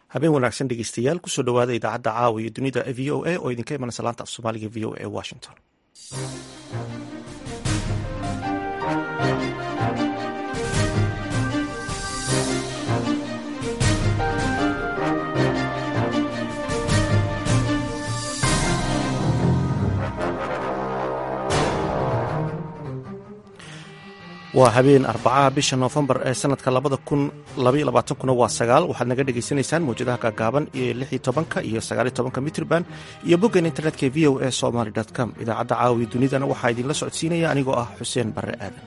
habeen wanaagsan dhegeystayaal kusoo dhowaada idaacadda caawa iyo dunida v o a oo idinka imanaysa laanta af soomaaliga v o a washington waa habeen arbacaha bisha noofembar ee sanadka labada kun labaiyo labaatankuna waa sagaal waxaad naga dhagaysanaysaan mawjadaha gaagaaban iyo lix iyo tobanka iyo sagaaliyo tobanka mitrban iyo boggan internetka v o a somaly com idaacadda caawiya dunidana waxaa idinla socodsiinaya anigoo ah xuseen barre aadan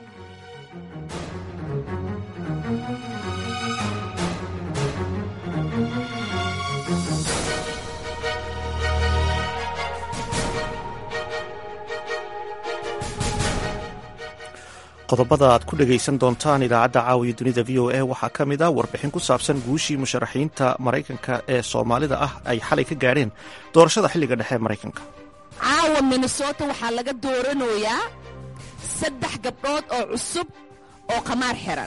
qodobada aad ku dhegaysan doontaan idaacadda caawiya dunida v o a waxaa ka mid ah warbixin ku saabsan guushii musharaxiinta maraykanka ee soomaalida ah ay xalay ka gaadheen doorashada xilliga dhexe ee maraykanka caawa minnesota waxaa laga dooranayaa saddex gabdhood oo cusub oo qamaar xiran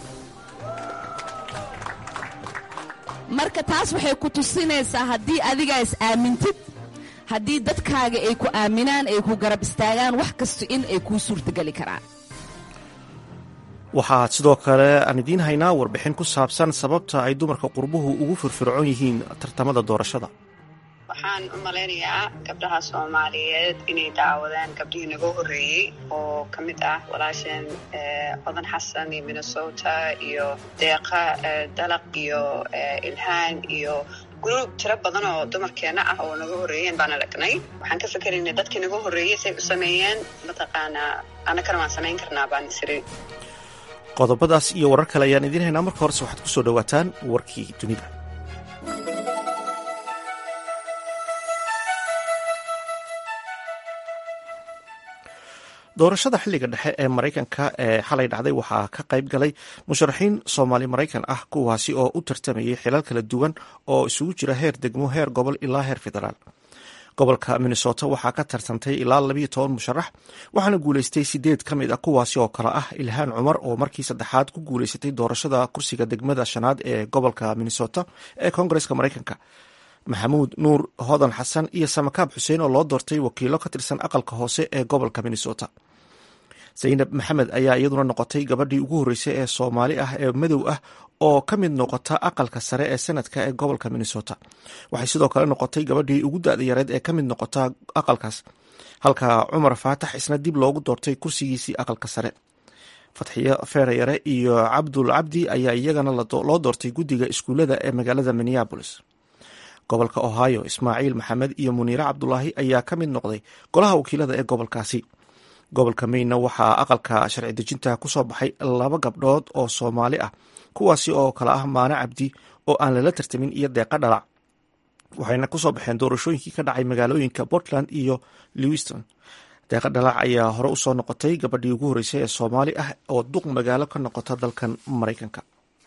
marka taas waxay ku tusinaysaa haddii adigaa is aamintid haddii dadkaaga ay ku aaminaan ay ku garab istaagaan wax kasta in ay kuu suurtageli karaan waxaa sidoo kale aan idiin haynaa warbixin ku saabsan sababta ay dumarka qurbuhu ugu firfircoon yihiin tartamada doorashada waxaan u malaynayaa gabdhaha soomaaliyeed inay daawadaan gabdhihii naga horreeyey oo ka mid ah walaasheen codan xasan iyo minnesota iyo deeqa dalaq iyo ilhaan iyo gruub tiro badan oo dumarkeenna ah oo naga horreeyeen baana lagnay waxaan ka fikeraynay dadkii naga horreeyey say u sameeyeen mataqaanaa annakana waan samayn karnaa baan isiri qodobadaas iyo warar kale ayaan idiin haynaa marka horese waxaad ku soo dhowaataan warkii dunida doorashada xilliga dhexe ee maraykanka ee xalay dhacday waxaa ka qayb galay musharaxiin soomaali maraykan ah kuwaasi oo u tartamayay xilal kala duwan oo isugu jira heer degmo heer gobol ilaa heer federaal gobolka minnesota waxaa ka tartantay ilaa labayo toban musharax waxaana guuleystay sideed ka mid ah kuwaasi oo kale ah ilhaan cumar oo markii saddexaad ku guuleysatay doorashada kursiga degmada shanaad ee gobolka minnesota ee koongareska maraykanka maxamuud nuur hodan xasan iyo samakaab xuseen oo loo doortay wakiilo ka tirsan aqalka hoose ee gobolka minnesota zaynab maxamed ayaa iyaduna noqotay gabadhii ugu horreysay ee soomaali ah ee madow ah oo ka mid noqota aqalka sare ee senadka ee gobolka minnesota waxay sidoo kale noqotay gabadhii ugu da-da yareed ee ka mid noqota aqalkaas halka cumar faatax isna dib loogu doortay kursigiisii aqalka sare fatxiyo feerayare iyo cabdul cabdi ayaa iyagana loo doortay guddiga iskuullada ee magaalada minneabolis gobolka ohio ismaaciil maxamed iyo muniire cabdulaahi ayaa ka mid noqday golaha wakiilada ee gobolkaasi gobolka mayna waxaa aqalka sharci dejinta kusoo baxay laba gabdhood oo soomaali ah kuwaasi oo kale ah maane cabdi oo aan lala tartamin iyo deeqa dhalac waxayna kusoo baxeen doorashooyinkii ka dhacay magaalooyinka portland iyo lewiston deeqa dhalac ayaa hore usoo noqotay gabadhii ugu horreysay ee soomaali ah oo duq magaalo ka noqota dalkan maraykanka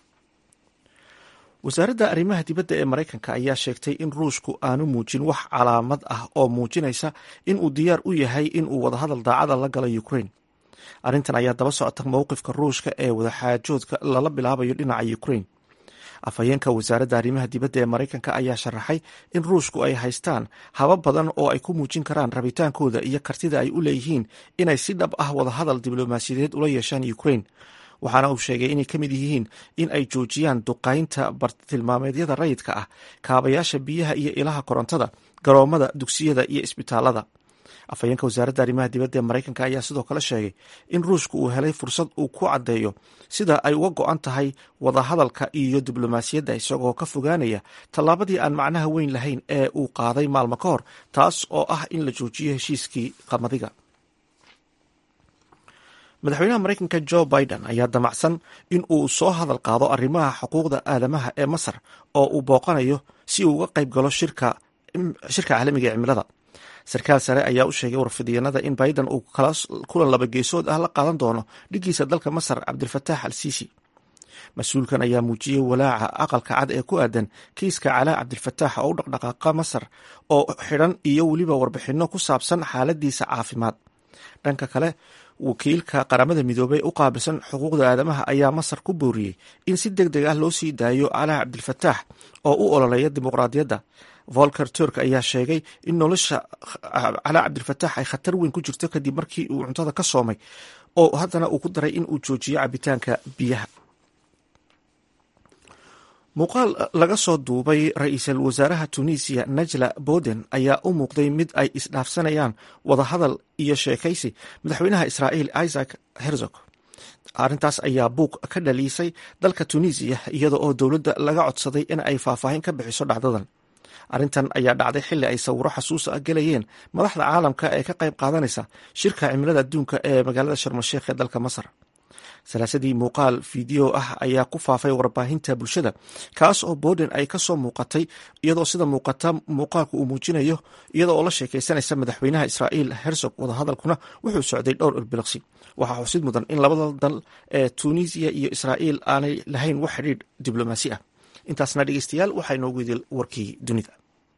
wasaaradda arrimaha dibadda ee maraykanka ayaa sheegtay in ruushku aanu muujin wax calaamad ah oo muujinaysa in uu diyaar u yahay in uu wadahadal daacada la galo ukraine arrintan ayaa daba socota mowqifka ruushka ee wadaxaajoodka lala bilaabayo dhinaca ukraine afhayeenka wasaaradda arrimaha dibadda ee maraykanka ayaa sharaxay in ruushku ay haystaan habab badan oo ay ku muujin karaan rabitaankooda iyo kartida ay u leeyihiin inay si dhab ah wadahadal diblomaasiyadeed ula yeeshaan ukraine waxaana uu sheegay inay ka mid yihiin in ay joojiyaan duqaynta bartilmaameedyada rayidka ah kaabayaasha biyaha iyo ilaha korontada garoomada dugsiyada iyo isbitaalada afhayeenka wasaaradda arrimaha dibadda ee maraykanka ayaa sidoo kale sheegay in ruushku uu helay fursad uu ku caddeeyo sida ay uga go-an tahay wadahadalka iyo diblomaasiyadda isagoo ka fogaanaya tallaabadii aan macnaha weyn lahayn ee uu qaaday maalmo ka hor taas oo ah in la joojiyo heshiiskii qamadiga madaxweynaha maraykanka jo biden ayaa damacsan in uu soo hadal qaado arrimaha xuquuqda aadamaha ee masar oo uu booqanayo si uu uga qayb galo shirka caalamiga ee cimilada sarkaal sare ayaa u sheegay warfidyanada in biden uu kulan laba geesood ah la qaadan doono dhigiisa dalka masar cabdilfataax al siisi mas-uulkan ayaa muujiyey walaaca aqalka cad ee ku aadan kiiska calaa cabdilfataax oo u dhaqdhaqaaqa masar oo xidhan iyo weliba warbixinno ku saabsan xaaladiisa caafimaad dhanka kale wakiilka qaramada midoobey u qaabilsan xuquuqda aadamaha ayaa masar ku booriyey in si deg deg ah loo sii daayo calaa cabdilfataax oo u ololeeya dimuqraadiyadda volker turk ayaa sheegay in nolosha calaa cabdilfataax ay khatar weyn ku jirto kadib markii uu cuntada ka soomay oo haddana uu ku daray in uu joojiyo cabitaanka biyaha muuqaal laga soo duubay ra-iisul wasaaraha tunisiya najla boden ayaa u muuqday mid ay isdhaafsanayaan wadahadal iyo sheekaysi madaxweynaha israa'iil isaac herzog arrintaas ayaa buuq ka dhaliisay dalka tunisiya iyada oo dowladda laga codsaday in ay faahfaahin ka bixiso dhacdadan arrintan ayaa dhacday xilli ay sawiro xasuus ah gelayeen madaxda caalamka ee ka qayb qaadanaysa shirka cimilada adduunka ee magaalada sharmasheekh ee dalka masar salaasadii muuqaal fideo ah ayaa ku faafay warbaahinta bulshada kaas oo boden ay kasoo muuqatay iyadoo sida muuqata muuqaalku uu muujinayo iyada oo la sheekaysanaysa madaxweynaha israa'iil herzog wadahadalkuna wuxuu socday dhowr ilbilaqsi waxaa xusid mudan in labada dal ee tunisiya iyo israa'iil aanay lahayn wax xidhiidh diblomaasi ah intaasna dhegeystayaal waxaa inoogu idil warkii dunida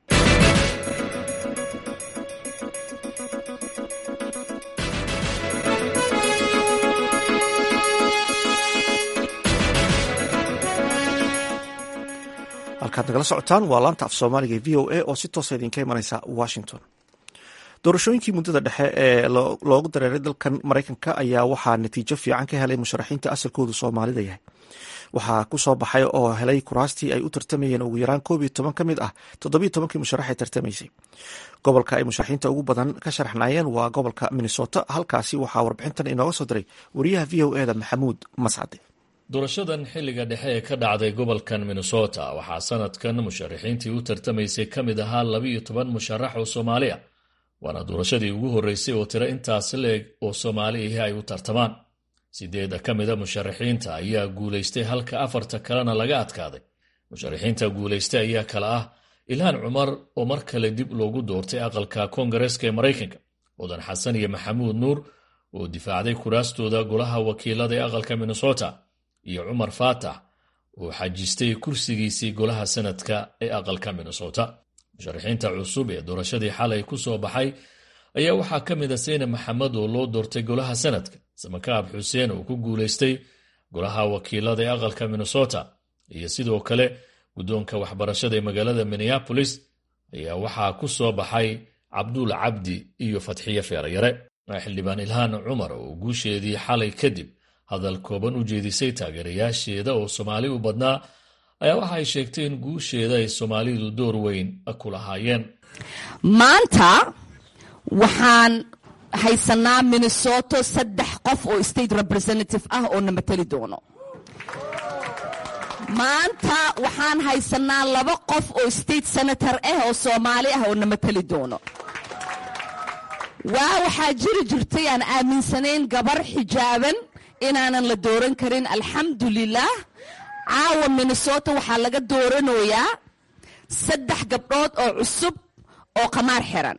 halkaad nagala socotaan waa laanta af soomaaliga v o a oo si toosa idinka imanaysa washington doorashooyinkii muddada dhexe ee loogu dareeray dalkan maraykanka ayaa waxaa natiijo fiican ka helay musharaxiinta asalkoodu soomaalida yahay waxaa ku soo baxay oo helay kuraastii ay u tartamayeen ugu yaraan koob iyo toban ka mid ah toddobiyo tobankii musharax ee tartamaysay gobolka ay musharaxiinta ugu badan ka sharaxnaayeen waa gobolka minnesota halkaasi waxaa warbixintan inooga soo diray wariyaha v o eda maxamuud mascade doorashadan xilliga dhexe ee ka dhacday gobolkan minnesota waxaa sanadkan musharaxiintii u tartamaysay ka mid ahaa labiiyo toban musharax oo soomaali ah waana doorashadii ugu horreysay oo tiro intaas leeg oo soomaali ahi ay u tartamaan sideeda ka mida musharaxiinta ayaa guulaystay halka afarta kalena laga adkaaday musharaxiinta guulaystay ayaa kale ah ilhaan cumar oo mar kale dib loogu doortay aqalka koongareeska ee maraykanka mudan xasan iyo maxamuud nuur oo difaacday kuraastooda golaha wakiilada ee aqalka minnesota iyo cumar faatax oo xajistay kursigiisii golaha sanadka ee aqalka minnesota musharaxiinta cusub ee doorashadii xalay ku soo baxay ayaa waxaa ka mid a seyne maxamed oo loo doortay golaha sanadka samakaab xuseen oo ku guulaystay golaha wakiilada ee aqalka minnesota iyo sidoo kale guddoonka waxbarashada ee magaalada minneapolis ayaa waxaa ku soo baxay cabduul cabdi iyo fatxiye feerayare xildhibaan ilhaan cumar oo guusheedii xalay kadib hadal kooban u jeedisay taageerayaasheeda oo soomaali u badnaa ayaa waxa ay sheegtay in guusheeda ay soomaalidu door weyn ku lahaayeen maanta waxaan haysanaa minnesoto saddex qof oo state representative ah oo na mateli doono maanta waxaan haysanaa laba qof oo state senator ah oo soomaali ah oo na mateli doono waa waxaa jiri jirtay aan aaminsanayn gabar xijaaban inaanan la dooran karin alxamdulilah caawa minnesota waxaa laga dooranayaa saddex gabdhood oo cusub oo qamaar xiran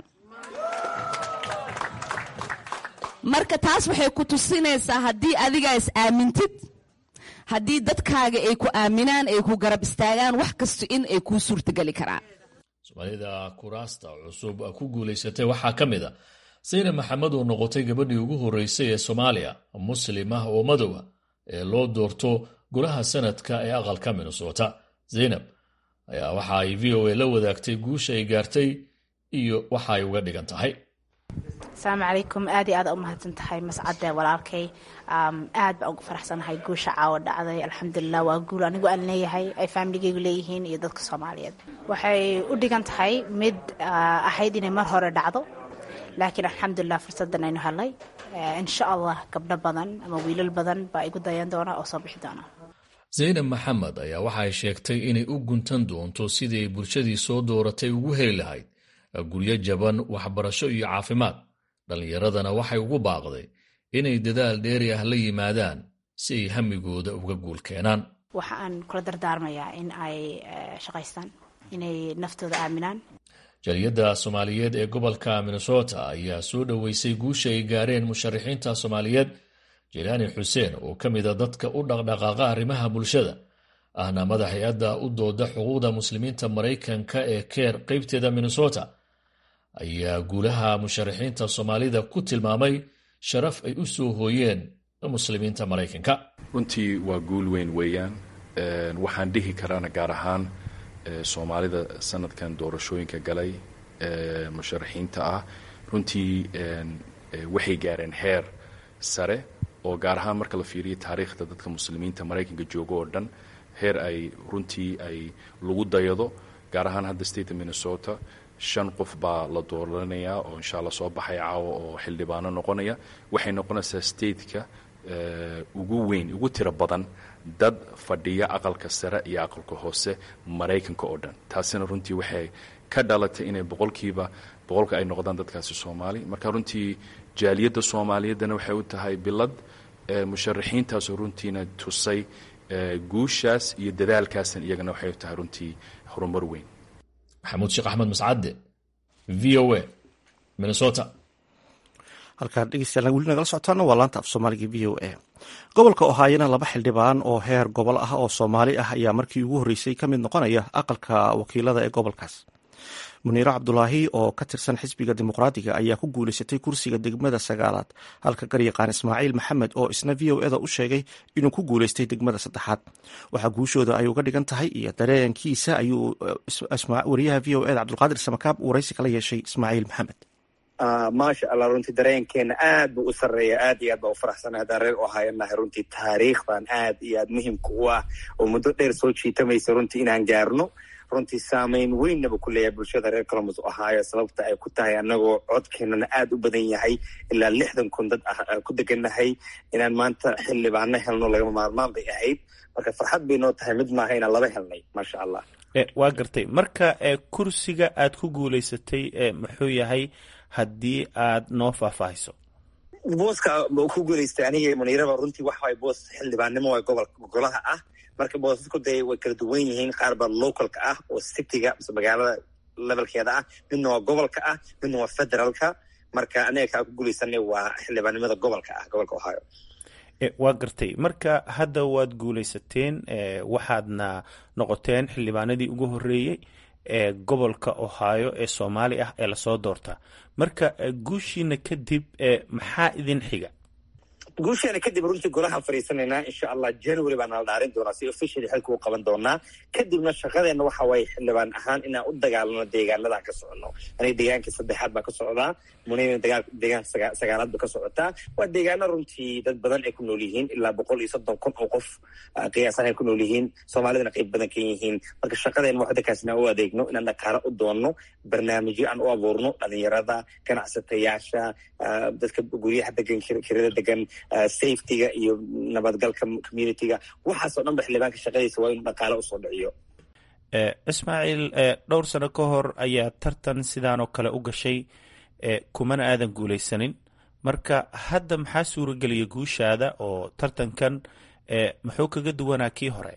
marka taas waxay ku tusinaysaa haddii adigaa is aamintid haddii dadkaaga ay ku aaminaan ay ku garab istaagaan wax kasta in ay kuu suurtageli karaan soomaalida kuraasta cusub ku guulaysatay waxaa ka mid a sayne maxamed oo noqotay gabadhii ugu horreysay ee soomaaliya muslim ah oo madowa ee loo doorto golaha sanadka ee aqalka minnesota zaynab ayaa waxa ay v o a la wadaagtay guusha ay gaartay iyo waxa ay uga dhigan tahay asalaamu calaykum aad iyo aad u mahadsan tahay mascade walaalkay aad baan ugu faraxsanahay guusha caawa dhacday alxamdulilah waa guul anigu aan leeyahay ay faamiligaygu leeyihiin iyo dadka soomaaliyeed waxay u dhigan tahay mid ahayd inay mar hore dhacdo laakiin alxamdulilah fursadan aynu helay insha allah gabdho badan ama wiilal badan baa igu dayan doona oo soo bixi doona zaynab maxamed ayaa waxa ay sheegtay inay u guntan doonto sidii ay bulshadii soo dooratay ugu heli lahayd guryo jaban waxbarasho iyo caafimaad dhallinyaradana waxay ugu baaqday inay dadaal dheeri ah la yimaadaan si ay hamigooda uga guul keenaan waxa aan kula dardaarmayaa in ay shaqaystaan inay naftooda aaminaan jaliyadda soomaaliyeed ee gobolka minnesota ayaa soo dhoweysay guusha ay gaareen musharaxiinta soomaaliyeed jelaani xuseen oo ka mida dadka u dhaqdhaqaaqa arrimaha bulshada ahna madax hay-adda u dooda xuquuqda muslimiinta maraykanka ee keer qaybteeda minnesota ayaa guulaha musharaxiinta soomaalida ku tilmaamay sharaf ay u soo hooyeen muslimiinta maraykanka runtii waa guul weyn weeyaan waxaan dhihi karaana gaar ahaan soomaalida sanadkan doorashooyinka galay musharaxiinta ah runtii waxay gaareen heer sare oo gaar ahaan marka la fiiriyo taariikhda dadka muslimiinta maraykanka jooga oo dhan heer ay runtii ay lagu dayado gaar ahaan hadda state minnesota shan qof baa la dooranayaa oo insha allah soo baxay caawa oo xildhibaano noqonaya waxay noqonaysaa stateka ugu weyn ugu tiro badan dad fadhiya aqalka sare iyo aqalka hoose maraykanka oo dhan taasina runtii waxay ka dhalatay inay boqolkiiba boqolka ay noqdaan dadkaasi soomaali marka runtii jaaliyadda soomaaliyaddana waxay u tahay bilad musharaxiintaasoo runtiina tusay guushaas iyo dadaalkaasna iyagana waxay u tahay runtii horumar weyn maxamuud sheekh axmed mascadde v o a minnesota halkaan dhegeystayaal weli nagala socotaana waa laanta af soomaaliga v o a gobolka ohaayana laba xildhibaan oo heer gobol ah oo soomaali ah ayaa markii ugu horreysay ka mid noqonaya aqalka wakiilada ee gobolkaas muniiro cabdulaahi oo ka tirsan xisbiga dimuqraadiga ayaa ku guuleysatay kursiga degmada sagaalaad halka garyaqaan ismaaciil maxamed oo isna v o eda u sheegay inuu ku guuleystay degmada saddexaad waxaa guushooda ay uga dhigan tahay iyo dareenkiisa ayuu wariyaha v o eda cabdulqaadir samakaab waraysi kala yeeshay ismaaciil maxamed maasha allah runtii dareenkeena aad buu u sarreeya aad iyo aad baa u faraxsana haddaan reer u haayanahay runtii taariikhdan aad iyo aad muhimka u ah oo muddo dheer soo jiitamaysa runtii inaan gaarno runtii saameyn weynaba ku leeyahay bulshada reer colombus ohio sababta ay ku tahay annagoo codkeenana aad u badan yahay ilaa lixdan kun dad ah ku degannahay inaan maanta xildhibaano helno lagama maarmaan bay ahayd marka farxad bay noo tahay mid maaha inaan laba helnay maasha allah waa gartay marka kursiga aad ku guulaysatay muxuu yahay haddii aad noo faahfaahiso booska ku guulaystay aniga muniiraba runtii waxa waay boos xildhibaannimo waa gobol golaha ah marka boosasku dee way kala duwan yihiin qaar baa localka ah oo cityga mise magaalada levelkeeda ah midna waa gobolka ah midna waa federaalka marka aniga kaa ku guulaysanay waa xildhibaannimada gobolka ah gobolka ohio waa gartay marka hadda waad guulaysateen waxaadna noqoteen xildhibaanadii ugu horreeyey ee gobolka ohio ee soomaali ah ee lasoo doortaa marka guushiina kadib maxaa idin xiga guusheena kadib runtii golahaan fadhiisanaynaa insha allah january baa nala dhaarin doonaa si officially xilka u qaban doonaa kadibna shaqadeenna waxa waaye xildhibaan ahaan inaan u dagaalano deegaanadaan ka socono aniga deegaankii saddexaad baa ka socdaa munina deegaanka sagaalaad ba ka socotaa waa deegaano runtii dad badan ay ku nool yihiin ilaa boqol iyo soddon kun oo qof qiyaasan ay ku nool yihiin soomaalidana qayb badan ka yihiin marka shaqadeenna waa dadkaas inaan u adeegno inaan dhaqaalo u doonno barnaamijyo aan u abuurno dhalinyarada ganacsatayaasha dadka guryaha degan kirada degan safetyga iyo nabadgalka communityga waxaasoo dhan ba xildhibaanka shaqadiisa waa inuu dhaqaalo usoo dhiciyo ismaaciil dhowr sano ka hor ayaa tartan sidaanoo kale u gashay kumana aadan guulaysanin marka hadda maxaa suuragelaya guushaada oo tartankan muxuu kaga duwanaa kii hore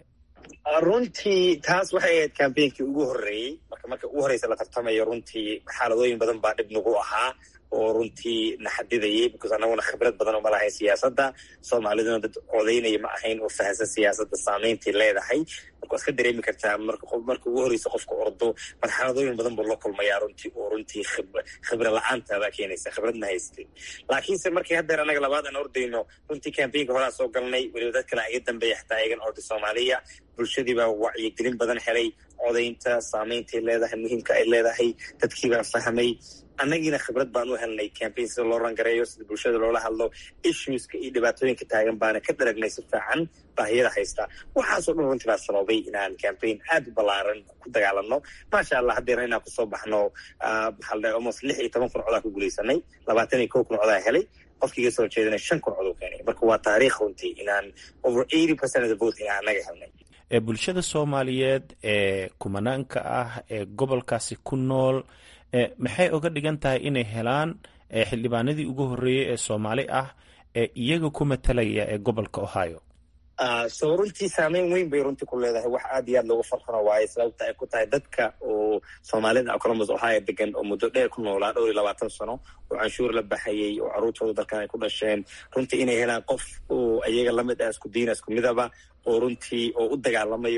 runtii taas waxay ahayd cambainkii ugu horreeyey marka marka ugu horreysa la tartamayo runtii xaaladooyin badan baa dhib nagu ahaa oo runtii na xadidayay because annaguna khibrad badan uma lahayn siyaasadda soomaaliduna dad codaynaya ma ahayn oo fahansan siyaasadda saameyntay leedahay marka waad ka dareemi kartaa marka ugu horreysa qofka ordo marxaladooyin badan buu la kulmayaa runtii oo runtii khibra la-aantaabaa keenaysa khibradna haystin laakiinse markii haddeer annaga labaad aan ordayno runtii cambainka horaa soo galnay weliba dad kale iga dambeeya xataa iyagan orday soomaaliya bulshadii baa wacyigelin badan helay codaynta saameyntay leedahay muhiimka ay leedahay dadkiibaa fahmay annagiina khibrad baan u helnay cambain sida loo rangareeyo sida bulshada loola hadlo issueska iyo dhibaatooyinka taagan baana ka daragnay si fiican baahiyada haysta waxaasoo dhan runtii baa sababay inaan cambain aad u ballaaran ku dagaalano maasha allah haddeena inaan kusoo baxno maxaa la almost lix iyo toban kun codaa ku guulaysanay labaatan iyo kow kun codaa helay qofkii iga soo jeedana shan kun cod u keenay marka waa taariikh runtii inaan over eighty percent of the vote inaan annaga helnay bulshada soomaaliyeed ee kumanaanka ah ee gobolkaasi ku nool maxay oga dhigan tahay inay helaan xildhibaanadii ugu horreeyey ee soomaali ah ee iyaga ku matalaya ee gobolka ohio so runtii saameyn weyn bay runtii ku leedahay wax aad iyo aad looga farxano waaye sababta ay ku tahay dadka oo soomaalida columbus ohio degan oo muddo dheer ku noolaa dhowr iyo labaatan sano oo canshuur la baxayay oo carruurtooda dalkan ay ku dhasheen runtii inay helaan qof oo iyaga lamid ah isku diina isku midaba oo runtii oo u dagaalamayo oo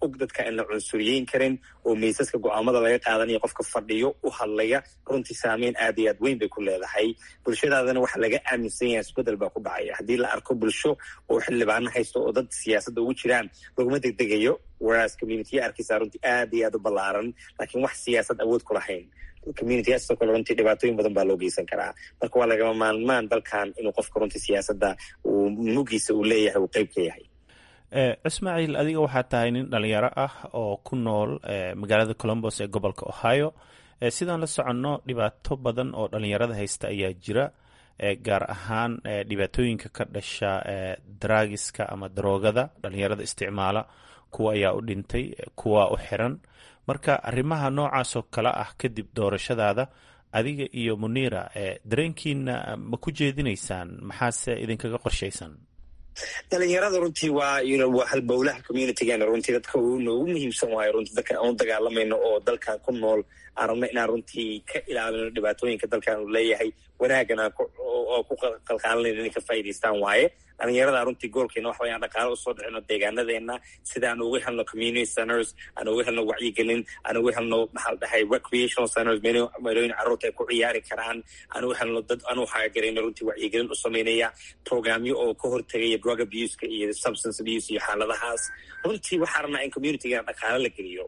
og dadka aan la cunsuriyeyn karin oo miisaska go-aamada laga qaadanayo qofka fadhiyo u hadlaya runtii saameyn aad iyo aad weyn bay ku leedahay bulshadaadana waxa laga aaminsan yahay isbedel baa ku dhacaya haddii la arko bulsho oo xildhibaano haysto oo dad siyaasadda ugu jiraan laguma degdegayo whereas communitiya arkaysaa runtii aad iyo aad u ballaaran laakiin wax siyaasad awood ku lahayn communityaasoo kale runtii dhibaatooyin badan baa loo geysan karaa marka waa lagama maalmaan dalkan inuu qofka runtii siyaasadda uu mugiisa uu leeyahay uu qeyb ka yahay ismaaciil adiga waxaa tahay nin dhalinyaro ah oo ku nool magaalada colombos ee gobolka ohio sidaan la soconno dhibaato badan oo dhalinyarada haysta ayaa jira gaar ahaan dhibaatooyinka ka dhasha daraagiska ama daroogada dhalinyarada isticmaala kuwa ayaa u dhintay kuwa u xiran marka arrimaha noocaasoo kale ah kadib doorashadaada adiga iyo muniira dareenkiina ma ku jeedinaysaan maxaase idinkaga qorshaysan dhalinyarada runtii waa waa halbowlaha communitygeena runtii dadka noogu muhiimsan waayo runtii dadka aan u dagaalamayno oo dalkan ku nool aan rabno inaan runtii ka ilaalino dhibaatooyinka dalkan uu leeyahay wanaaggan aan oo ku qalqaalanayno inay ka faa'idaystaan waaye dhalinyarada runtii goolkeena waxa wayaan dhaqaalo usoo dhicino deegaanadeena sida aan uga helno community centers aan uga helno wacyigelin aan uga helno maxaa la dhahay recreational centers meelooyin carruurta ay ku ciyaari karaan aan uga helno dad aan u haagarayno runtii wacyigelin u samaynaya programyo oo ka hortegaya drug abuseka iyo substance abuse iyo xaaladahaas runtii waxaa rabnaa in communitygeena dhaqaalo la geliyo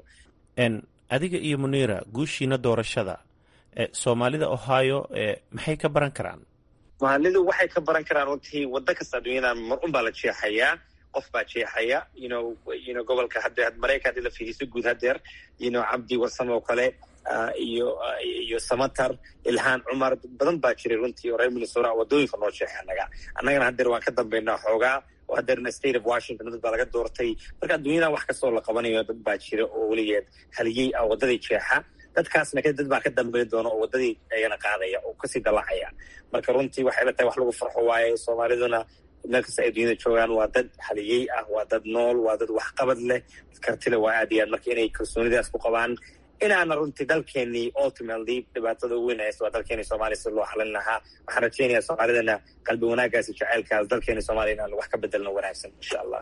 adiga iyo muniira guushiina doorashada soomaalida ohio maxay ka baran karaan soomaalidu waxay ka baran karaan runtii waddo kasta adduunyadan mar un baa la jeexayaa qof baa jeexaya yno yno gobolka hadde maraykan haddii la fiiriso guud hadeer yno cabdi warsam oo kale iyo iyo samatar ilhaan cumar badan baa jiray runtii oo reer minnesota waddooyinka noo jeexay annaga annagana hadeer waan ka dambaynaa xoogaa oo hadeerna state of washington dad baa laga doortay marka adduunyadan wax kastoo la qabanayo dad baa jira oo weligeed haliyey ah waddadii jeexa dadkaasna kadib dad baa ka dambayn doona oo waddadii ayana qaadaya oo kasii dallacaya marka runtii waxay la tahay wax lagu farxo waaye soomaaliduna meel kasta ay dunyada joogaan waa dad haliyey ah waa dad nool waa dad waxqabad leh kartile waa aad iyo aad marka inay kalsoonidaas ku qabaan inaana runtii dalkeenii ultimately dhibaatada ugu weyn haysta waa dalkeeni soomaaliya si loo xalin lahaa waxaan rajaynayaa soomaalidana qalbi wanaagaas iyo jaceylkaas dalkeeni soomaaliya inaan wax ka bedelno wanaagsan insha allah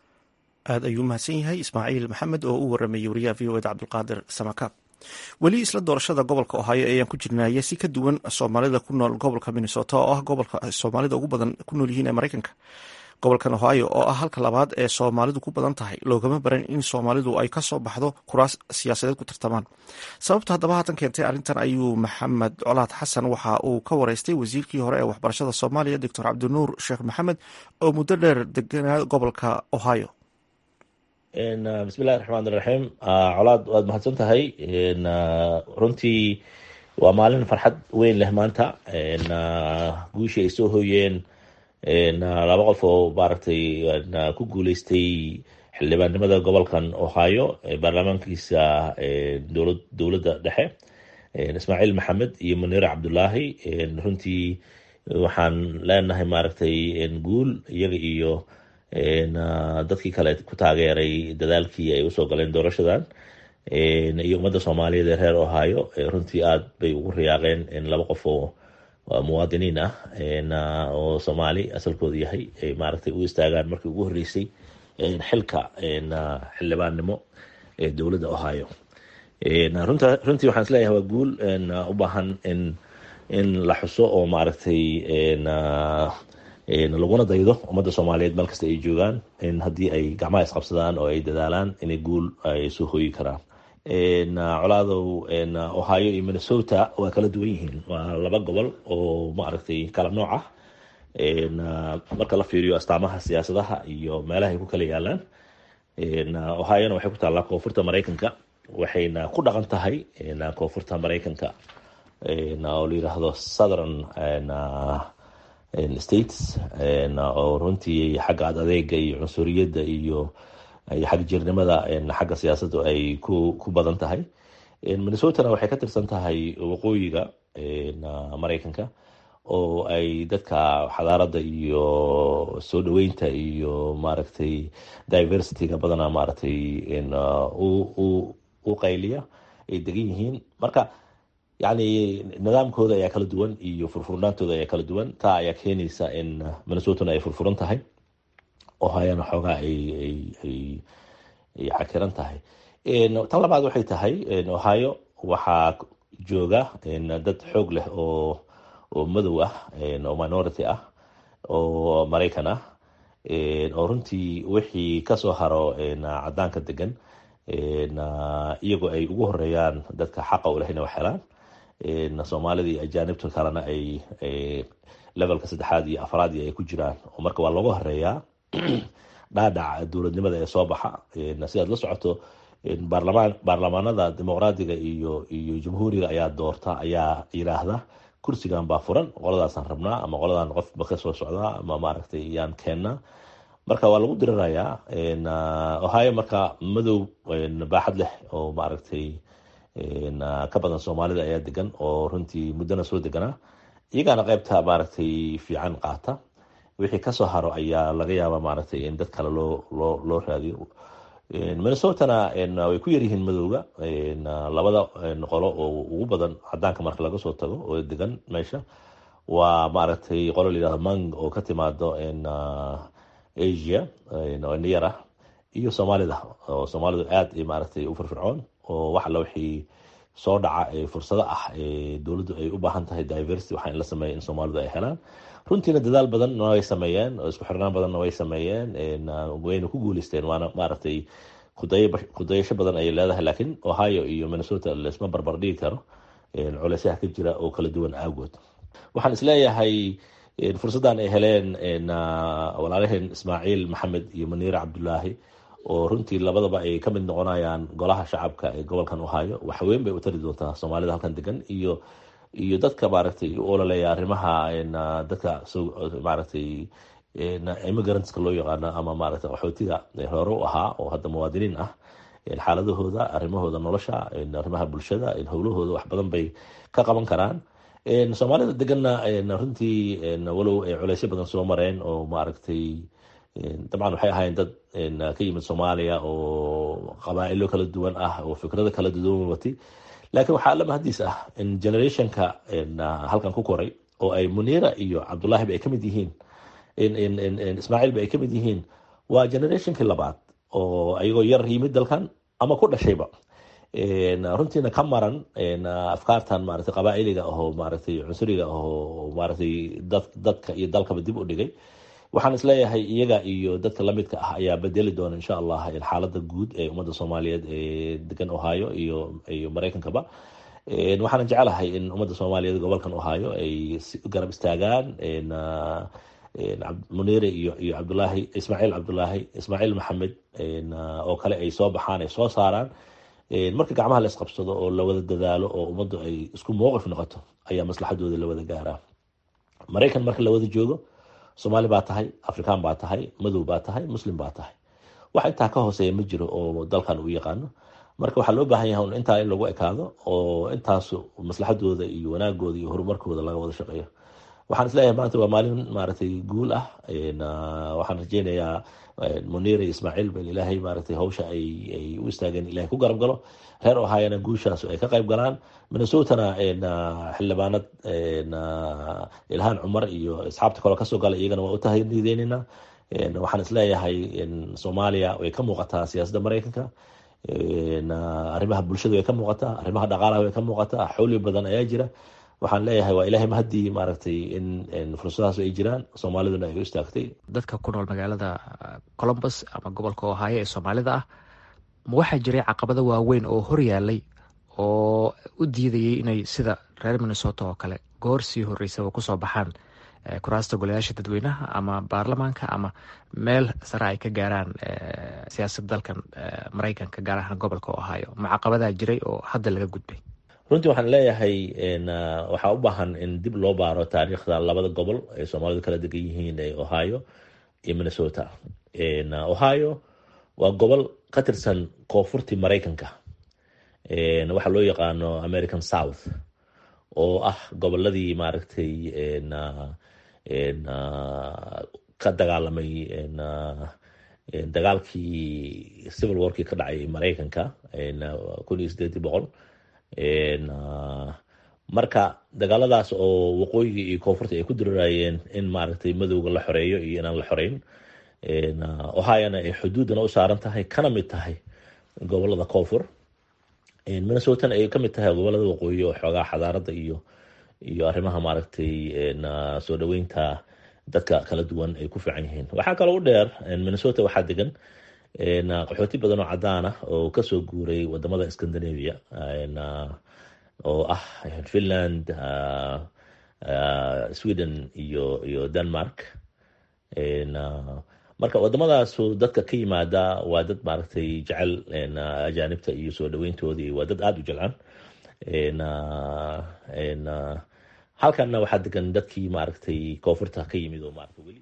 aad ayuu mahadsan yahay ismaaciil maxamed oo u waramayay wariyaha v o eda cabdulqaadir samakaab weli isla doorashada gobolka ohaayo ayaan ku jirnaya si ka duwan soomaalida ku nool gobolka minnesota oo ah gobolka soomaalida ugu badan ku nool yihiin ee maraykanka gobolkan ohaayo oo ah halka labaad ee soomaalidu ku badan tahay loogama baran in soomaalidu ay kasoo baxdo kuraas siyaasadeed ku tartamaan sababta haddaba haatan keentay arrintan ayuu maxamed colaad xasan waxa uu ka wareystay wasiirkii hore ee waxbarashada soomaaliya doctor cabdinuur sheekh maxamed oo muddo dheer deganaa gobolka ohaayo bismillahi raxmaan iraxiim colaad waad mahadsan tahay runtii waa maalin farxad weyn leh maanta guushii ay soo hooyeen laba qof oo maaragtay ku guuleystay xildhibaannimada gobolkan ohio baarlamaankiisa dowlad dowladda dhexe ismaaciil maxamed iyo muniire cabdulaahi runtii waxaan leenahay maaragtay guul iyaga iyo dadkii kale ku taageeray dadaalkii ay usoo galeen doorashadan iyo ummadda soomaaliyeed ee reer ohio runtii aad bay ugu riyaaqeen laba qof oo muwaadiniin ah oo soomaali asalkooda yahay ay maaragtay u istaagaan markii ugu horreysay xilka xildhibaannimo ee dowladda ohio runtii waxaan isleeyahay waa guul u baahan in in la xuso oo maaragtay laguna daydo ummadda soomaaliyeed meel kasta ay joogaan in haddii ay gacmaha isqabsadaan oo ay dadaalaan inay guul ay soo hooyi karaan colaadow ohio iyo minnesota waa kala duwan yihiin waa laba gobol oo maaragtay kala nooc ah marka la fiiriyo astaamaha siyaasadaha iyo meelaha ay ku kala yaalaan ohiona waxay ku taallaa koonfurta maraykanka waxayna ku dhaqan tahay koonfurta maraykanka oo la yiraahdo southern states oo runtii xagga ad adeega iyo cunsuriyadda iyo xag jirnimada xagga siyaasaddu ay ku ku badan tahay minnesotana waxay ka tirsan tahay waqooyiga maraykanka oo ay dadka xadaaradda iyo soo dhaweynta iyo maaragtay diversityga badana maaragtay u qayliya ay degan yihiin marka yacni nidaamkooda ayaa kala duwan iyo furfurnaantooda ayaa kala duwan taa ayaa keenaysa in minnesotana ay furfuran tahay ohayana xoogaa ay ay ay ay cakiran tahay tan labaad waxay tahay ohio waxaa jooga dad xoog leh oo oo madow ah oo minority ah oo maraykan ah oo runtii wixii kasoo haro cadaanka degan iyagoo ay ugu horeeyaan dadka xaqa u leh inay wax helaan soomaalida iyo ajaanibta kalena ay levelka saddexaad iyo afraad iyo ay ku jiraan oo marka waa looga horeeyaa dhaadhaca dowladnimada ee soo baxa sidaad la socoto baarlamaan baarlamaanada dimuqraadiga iyo iyo jamhuuriga ayaa doorta ayaa yiraahda kursigan baa furan qoladaasaan rabnaa ama qoladan qofba kasoo socdaa ama maaragtay yaan keennaa marka waa lagu dirirayaa ohio marka madow baaxad leh oo maaragtay ka badan soomaalida ayaa degan oo runtii muddona soo deganaa iyagaana qeybta maaragtay fiican qaata wixii kasoo haro ayaa laga yaaba maaragtay in dad kale loo loo loo raadiyo minnesotana way ku yaryihiin madowga labada qolo oo ugu badan cadaanka marka laga soo tago oo degan meesha waa maaragtay qolo layihahdo mang oo ka timaado asia niyar ah iyo soomaalida oo soomaalidu aad maaragtay u firfircoon oo wax alla wixii soo dhaca ee fursado ah ee dowladdu ay u baahan tahay diversity waxaa in la sameeya in soomaalidu ay helaan runtiina dadaal badanna way sameeyeen oo isku xirnaan badanna way sameeyeen wayna ku guuleysteen waana maaragtay kudayasho badan ayay leedahay laakiin ohio iyo minnesota laisma barbar dhigi karo culeysyaha ka jira oo kala duwan aagood waxaan isleeyahay fursaddan ay heleen walaalaheen ismaaciil maxamed iyo maniire cabdulaahi oo runtii labadaba ay ka mid noqonayaan golaha shacabka ee gobolkan ohio waxweyn bay u tari doontaa soomaalida halkan degan iyo iyo dadka maaragtay u ololeya arrimaha dadka maaragtay immigrantska loo yaqaano ama maaragtay qaxootiga hore u ahaa oo hadda muwaadiniin ah xaaladahooda arrimahooda nolosha arrimaha bulshada howlahooda wax badan bay ka qaban karaan soomaalida deganna runtii walow ay culeysyo badan soo mareen oo maaragtay dabcan waxay ahaayeen dad ka yimid soomaaliya oo qabaa'ilo kala duwan ah oo fikrado kala duwan watay laakiin waxaa alla mahadiis ah in generationka halkan ku koray oo ay muniira iyo cabdullaahiba ay ka mid yihiin ismaaciilba ay ka mid yihiin waa generationkii labaad oo ayagoo yar yimid dalkan ama ku dhashayba runtiina ka maran afkaartan maaragtay qabaa'iliga ahoo maaragtay cunsuriga ahoo maaragtay dad dadka iyo dalkaba dib u dhigay waxaan isleeyahay iyaga iyo dadka lamidka ah ayaa bedeli doona insha allah xaalada guud ee ummadda soomaaliyeed ee degan ohio iyo iyo maraykankaba waxaana jecelahay in ummadda soomaaliyeed gobolkan ohio ay garab istaagaan muniire iyo iyo cabdulaahi ismaaciil cabdulaahi ismaaciil maxamed oo kale ay soo baxaan ay soo saaraan marka gacmaha la isqabsado oo la wada dadaalo oo ummaddu ay isku mowqif noqoto ayaa maslaxadooda la wada gaaraa maraykan marka la wada joogo soomaali baa tahay afrikaan baa tahay madow baa tahay muslim baa tahay wax intaa ka hooseeya ma jiro oo dalkan uu yaqaano marka waxaa loo baahan yahay intaa in lagu ekaado oo intaas maslaxadooda iyo wanaagooda iyo horumarkooda laga wada shaqeeyo waxaan isleeyahay maanta waa maalin maaragtay guul ah waxaan rajeynayaa muniir iyo ismaaciil ba ilaahay maaragtay hawsha ay ay u istaageen ilahay ku garab galo reer ohayana guushaas ay ka qayb galaan minnesotana xildhibaanad ilhaan cumar iyo asxaabta kaloo kasoo gala iyagana waa u tahniideynayna waxaan isleeyahay soomaaliya way ka muuqataa siyaasadda maraykanka arrimaha bulshada way ka muuqataa arrimaha dhaqaalaha way ka muuqataa xowli badan ayaa jira waxaan leeyahay waa ilahay mahadii maaragtay in fursadahaas ay jiraan soomaaliduna ay u istaagtay dadka ku nool magaalada colombus ama gobolka ohaayo ee soomaalida ah ma waxaa jiray caqabado waaweyn oo horyaalay oo u diidayay inay sida reer minnesota oo kale goor sii horeysaba kusoo baxaan kuraasta golayaasha dadweynaha ama baarlamaanka ama meel sare ay ka gaaraan siyaasadda dalkan maraykanka gaar ahaan gobolka ohaayo ma caqabadaa jiray oo hadda laga gudbay runtii waxaan leeyahay waxaa u baahan in dib loo baaro taariikhda labada gobol ay soomaalidu kala degan yihiin ee ohio iyo minnesota ohio waa gobol ka tirsan koonfurtii maraykanka waxaa loo yaqaano american south oo ah goboladii maaragtay ka dagaalamay dagaalkii civil warkii ka dhacay maraykanka kun iyo sideedii boqol marka dagaaladaas oo waqooyiga iyo koonfurta ay ku diriraayeen in maaragtay madowga la xoreeyo iyo inaan la xoreyn ohiona ay xuduudana u saaran tahay kana mid tahay gobolada koonfur minnesotana ay kamid tahay gobolada waqooyi oo xoogaa xadaarada iyo iyo arrimaha maaragtay soo dhaweynta dadka kala duwan ay ku fiican yihiin waxaa kaloo u dheer minnesota waxaa degan qaxooti badan oo cadaan ah oo kasoo guuray wadamada scandinavia oo ah finland sweden iyo iyo denmark marka wadamadaasu dadka ka yimaada waa dad maaragtay jecel ajaanibta iyo soo dhaweyntoodii waa dad aada u jeclaan halkanna waxaa degan dadkii maaragtay koonfurta ka yimid oo maarata weli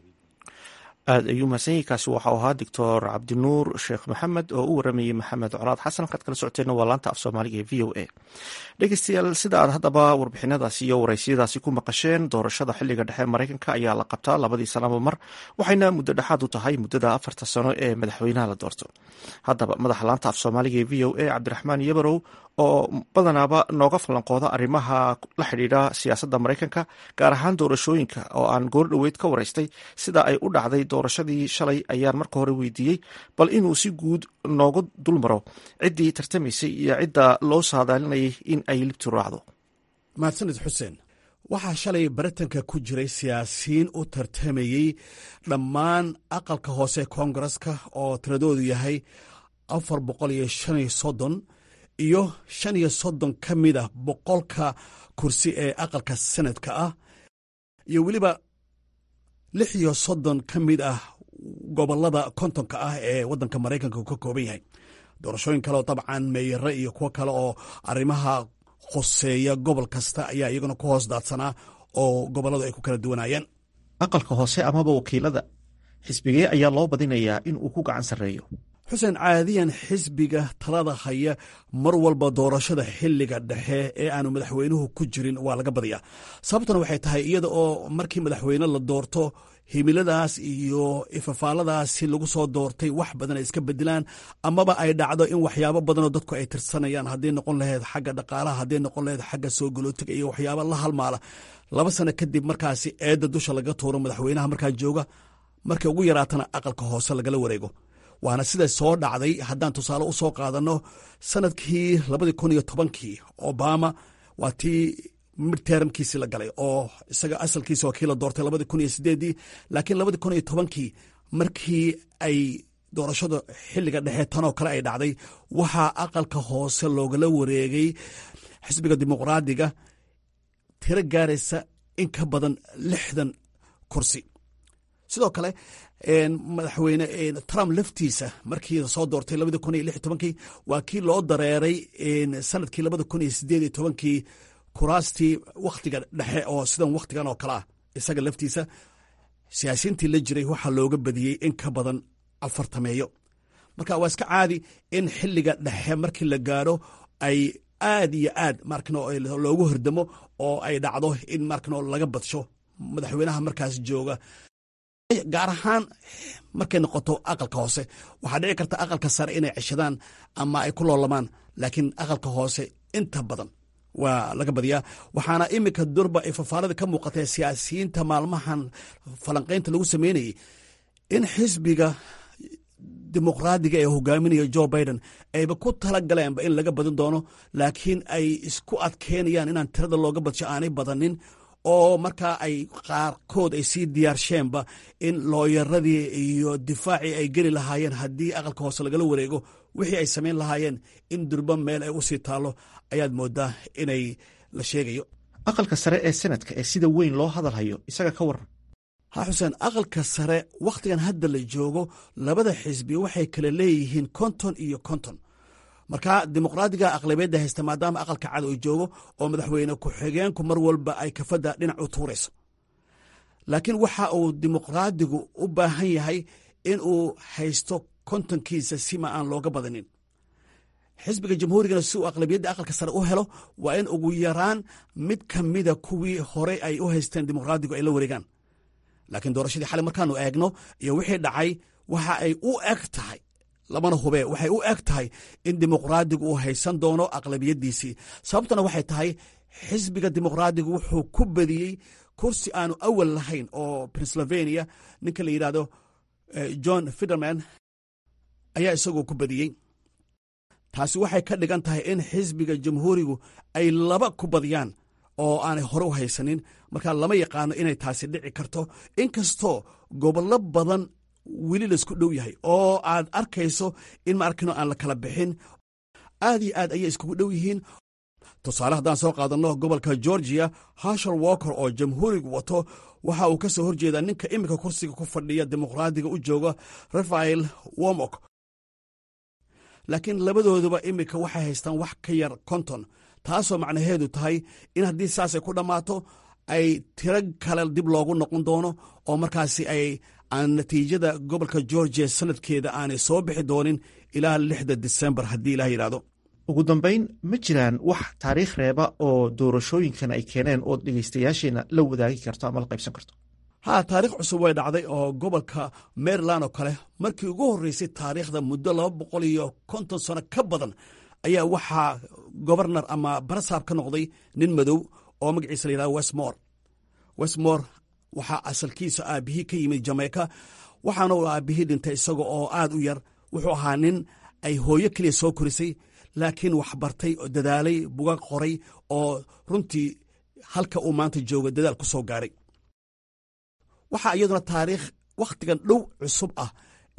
aada ayuu mahadsanyahi kaasi waxau ahaa doctor cabdinuur sheekh maxamed oo u waramayey maxamed colaad xasan halkaad kala socoteenna waa laanta af soomaaliga ee v o a dhegeystayaal sida aad haddaba warbixinadaasi iyo waraysiyadaasi ku maqasheen doorashada xiliga dhexe maraykanka ayaa la qabtaa labadii sanaba mar waxayna muddo dhexaad u tahay muddada afarta sano ee madaxweynaha la doorto haddaba madaxa laanta af soomaaliga ee v o a cabdiraxmaan yabarow oo badanaaba nooga falanqooda arrimaha la xidhiidha siyaasadda maraykanka gaar ahaan doorashooyinka oo aan goor dhoweyd ka waraystay sida ay u dhacday doorashadii shalay ayaan marka hore weydiiyey bal inuu si guud noogu dulmaro ciddii tartamaysay iyo cidda loo saadaalinayay in ay libtu raacdo mahadsanid xuseen waxaa shalay baritanka ku jiray siyaasiyiin u tartamayey dhammaan aqalka hoose koongareska oo tiradoodu yahay afar boqol iyo shan iyo soddon iyo shan iyo soddon ka mid ah boqolka kursi ee aqalka senadka ah iyo weliba lix iyo soddon ka mid ah gobolada kontonka ah ee waddanka maraykanka uu ka kooban yahay doorashooyin kale oo dabcan meeyare iyo kuwo kale oo arrimaha khuseeya gobol kasta ayaa iyaguna ku hoos daadsanaa oo gobolladu ay ku kala duwanayeen aqalka hoose amaba wakiilada xisbigee ayaa loo badinayaa in uu ku gacan sarreeyo xuseen caadiyan xisbiga talada haya mar walba doorashada xilliga dhexe ee aanu madaxweynuhu ku jirin waa laga badiyaa sababtuna waxay tahay iyada oo markii madaxweyne la doorto himiladaas iyo ifafaaladaasi lagu soo doortay wax badan ay iska bedelaan amaba ay dhacdo in waxyaabo badanoo dadku ay tirsanayaan hadday noqon laheyd xagga dhaqaalaha hadday noqon laheyd xagga soo galootiga iyo waxyaaba la halmaala laba sano kadib markaasi eedda dusha laga tuuro madaxweynaha markaa jooga markay ugu yaraatana aqalka hoose lagala wareego waana sida soo dhacday haddaan tusaale u soo qaadanno sanadkii labadii kun iyo tobankii obama waa tii midtermkiisii la galay oo isaga asalkiisa waa kii la doortay labadii kun iyo sideedii laakiin labadii kun iyo tobankii markii ay doorashada xilliga dhexe tanoo kale ay dhacday waxaa aqalka hoose loogala wareegay xisbiga dimuqraadiga tiro gaaraysa in ka badan lixdan kursi sidoo kale madaxweyne trump laftiisa markii soo doortay labadi kun iyo lix iyo tobankii waa kii loo dareeray sanadkii labada kun iyo sideed iyo tobankii kuraastii wakhtiga dhexe oo sidan wakhtigan oo kale ah isaga laftiisa siyaasiyiintii la jiray waxaa looga badiyey in ka badan afartameeyo marka waa iska caadi in xilliga dhexe markii la gaaro ay aad iyo aad markno loogu hordamo oo ay dhacdo in markno laga badsho madaxweynaha markaas jooga gaar ahaan markay noqoto aqalka hoose waxaa dhici karta aqalka sare inay ceshadaan ama ay ku loolamaan laakiin aqalka hoose inta badan waa laga badiyaa waxaana iminka durba ay fafaalada ka muuqatay siyaasiyiinta maalmahan falanqaynta lagu sameynayay in xisbiga dimuqraadiga ee hogaaminaya jo biden ayba ku tala galeenba in laga badin doono laakiin ay isku adkeynayaan inaan tirada looga badsho aanay badanin oo markaa ay qaarkood ay sii diyaarsheenba in looyaradii iyo difaacii ay geli lahaayeen haddii aqalka hoose lagala wareego wixii ay samayn lahaayeen in durba meel ay usii taallo ayaad moodaa inay la sheegayo aqalka sare ee senadka ee sida weyn loo hadalhayo isaga ka waran ha xuseen aqalka sare wakhtigan hadda la joogo labada xisbi waxay kala leeyihiin konton iyo konton marka dimuqraadiga aqlabiyadda haysta maadaama aqalka cad uu joogo oo madaxweyne ku-xigeenku mar walba ay kafadda dhinac u tuurayso laakiin waxa uu dimuqraadigu u baahan yahay in uu haysto kontonkiisa sima aan looga badanin xisbiga jamhuurigana si uu aqlabiyadda aqalka sare u helo waa in ugu yaraan mid ka mida kuwii horey ay u haysteen dimuqraadigu ay la wareegaan laakiin doorashadii xalay markaanu eegno iyo wixii dhacay waxa ay u eg tahay labana hube waxay u eg tahay in dimuqraadigu uu haysan doono aqlabiyadiisii sababtuna waxay tahay xisbiga dimuqraadigu wuxuu ku badiyey kursi aanu awal lahayn oo pennsylvania ninka la yidhahdo john fiderman ayaa isagoo ku badiyey taasi waxay ka dhigan tahay in xisbiga jamhuurigu ay laba ku badiyaan oo aanay hore u haysanin marka lama yaqaano inay taasi dhici karto inkastoo gobollo badan weli laisku dhow yahay oo aad arkayso in ma arkino aan la kala bixin aad iyo aad ayay iskugu dhow yihiin tusaale haddaan soo qaadanno gobolka georgiya hashar walker oo jamhuurigu wato waxa uu ka soo horjeedaa ninka iminka kursiga ku fadhiya dimuqraadiga u jooga rafael womok laakiin labadooduba iminka waxay haystaan wax ka yar konton taasoo macnaheedu tahay in haddii saasay ku dhammaato ay tiro kale dib loogu noqon doono oo markaasi ay aan natiijada gobolka georgiya sanadkeeda aanay soo bixi doonin ilaa lixda disembar haddii ilaah yidhahdo ugu dambayn ma jiraan wax taariikh reeba oo doorashooyinkan ay keeneen oo dhegaystayaasheena la wadaagi karto ama la qaybsan karto haa taarikh cusub way dhacday oo gobolka maryland oo kale markii ugu horreysay taariikhda muddo laba boqol iyo konton sano ka badan ayaa waxaa gobarnar ama barasaab ka noqday nin madow oo magaciisa la yidhahdo westmore westmore waxaa asalkiisa aabbihii ka yimid jameyka waxaana uu aabbihii dhintay isaga oo aad u yar wuxuu ahaa nin ay hooyo keliya soo korisay laakiin wax bartay oo dadaalay bugag qoray oo runtii halka uu maanta joogo dadaal ku soo gaaray waxaa iyaduna taariikh wakhtigan dhow cusub ah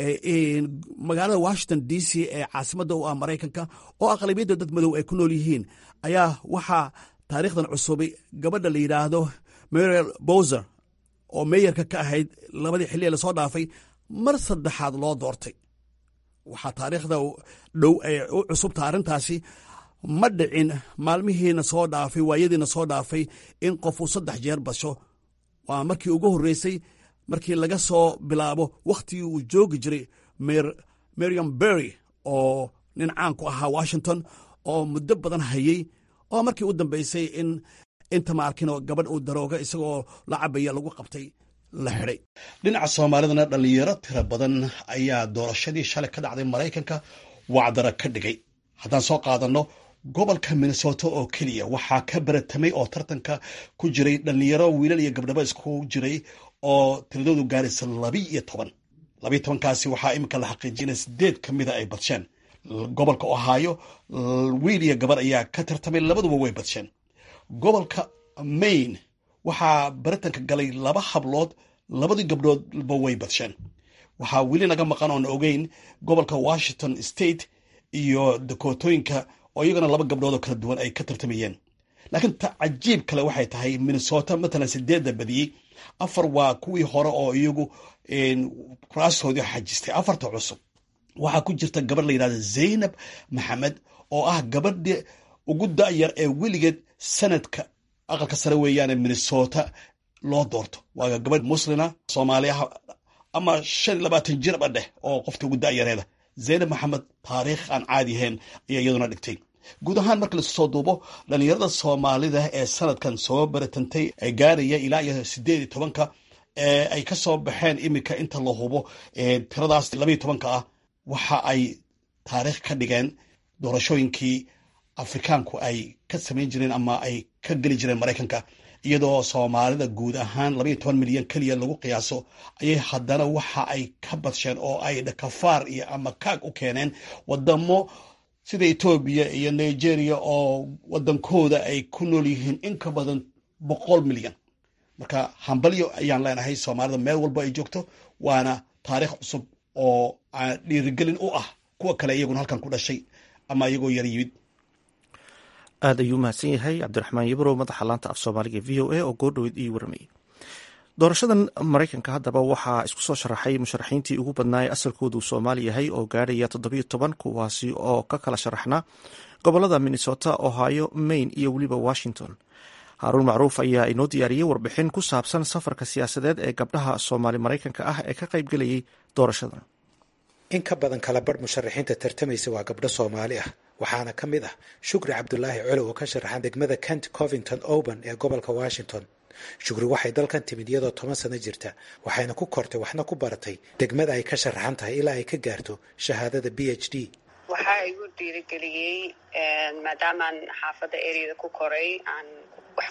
magaalada washington d c ee caasimadda u ah maraykanka oo aqlabiyadda dad madow ay ku nool yihiin ayaa waxaa taariikhdan cusubay gabadha la yidhaahdo mariel bowser oo meeyarka ka ahayd labadii xilli ee lasoo dhaafay mar saddexaad loo doortay waxaa taariikhda dhow ee u cusubta arrintaasi ma dhicin maalmihiina soo dhaafay waayadiina soo dhaafay in qofuu saddex jeer basho waa markii ugu horreysay markii laga soo bilaabo wakhtigii uu joogi jiray meriam berry oo nin caan ku ahaa washington oo muddo badan hayey oo markii u dambeysay in inta ma arkinoo gabadh uu darooga isagoo la cabaya lagu qabtay la xidhay dhinaca soomaalidana dhallinyaro tiro badan ayaa doorashadii shalay ka dhacday maraykanka wacdara ka dhigay haddaan soo qaadanno gobolka minnesota oo keliya waxaa ka baratamay oo tartanka ku jiray dhallinyaro wiilal iyo gabdhabo isku jiray oo tiradoodu gaaraysa labi iyo toban labiyo tobankaasi waxaa iminka la xaqiijinaya sideed ka mida ay badsheen gobolka ohaayo wiil iyo gabar ayaa ka tartamay labaduba way badsheen gobolka maine waxaa baritanka galay laba hablood labadii gabdhoodba way badsheen waxaa weli naga maqan oon ogeyn gobolka washington state iyo dakootooyinka oo iyagana laba gabdhood oo kala duwan ay ka tartamayeen laakiin ta cajiib kale waxay tahay minnesota matalan sideedda badiyey afar waa kuwii hore oo iyagu kuraastoodii xajistay afarta cusub waxaa ku jirta gabadh la yidhahda zaynab maxamed oo ah gabadhi ugu da'yar ee weligeed sanadka aqalka sare weeyaane minnesota loo doorto waa gabadh muslina soomaali ah ama shan iyo labaatan jirba dheh oo qofta ugu da'yareeda zaynab maxamed taariikh aan caadi ahayn ayaa iyaduna dhigtay guud ahaan marka laisku soo duubo dhallinyarada soomaalida ee sanadkan soo baratantay ee gaaraya ilaa iyo sideed iyo tobanka ee ay ka soo baxeen iminka inta la hubo tiradaas labaiyo tobanka ah waxa ay taariikh ka dhigeen doorashooyinkii afrikaanku ay ka samayn jireen ama ay ka geli jireen maraykanka iyadoo soomaalida guud ahaan labaiyo toban milyan keliya lagu qiyaaso ayay haddana waxa ay ka badsheen oo ay dhakafaar iyo ama kaag u keeneen wadamo sida etoobiya iyo nigeria oo wadankooda ay ku nool yihiin in ka badan boqol milyan marka hambalyo ayaan leenahay soomaalida meel walba ay joogto waana taariikh cusub oo dhiirigelin u ah kuwa kale iyaguna halkan ku dhashay ama iyagoo yar yimid aad ayuu mahadsan yahay cabdiraxmaan yabrow madaxa laanta af soomaaliga v o a oo goordhoweed ii waramayay doorashadan maraykanka haddaba waxaa isku soo sharaxay musharaxiintii ugu badnaa ee asalkoodu soomaali yahay oo gaarhaya toddobiyo toban kuwaasi oo ka kala sharaxnaa gobolada minnesota ohio maine iyo weliba washington haaruun macruuf ayaa inoo diyaariyey warbixin ku saabsan safarka siyaasadeed ee gabdhaha soomaali maraykanka ah ee ka qaybgelayay doorashadan in ka badan kala barh musharaxiinta tartamaysa waa gabdho soomaali ah waxaana ka mid ah shukri cabdulaahi colow oo ka sharaxan degmada kent covington oban ee gobolka washington shukri waxay dalkan timid iyadoo toban sano jirta waxayna ku kortay waxna ku baratay degmada ay ka sharaxan tahay ilaa ay ka gaarto shahaadada b h d waxaa igu dhiirigeliyey maadaamaan xaafadda eryada ku koray aan wax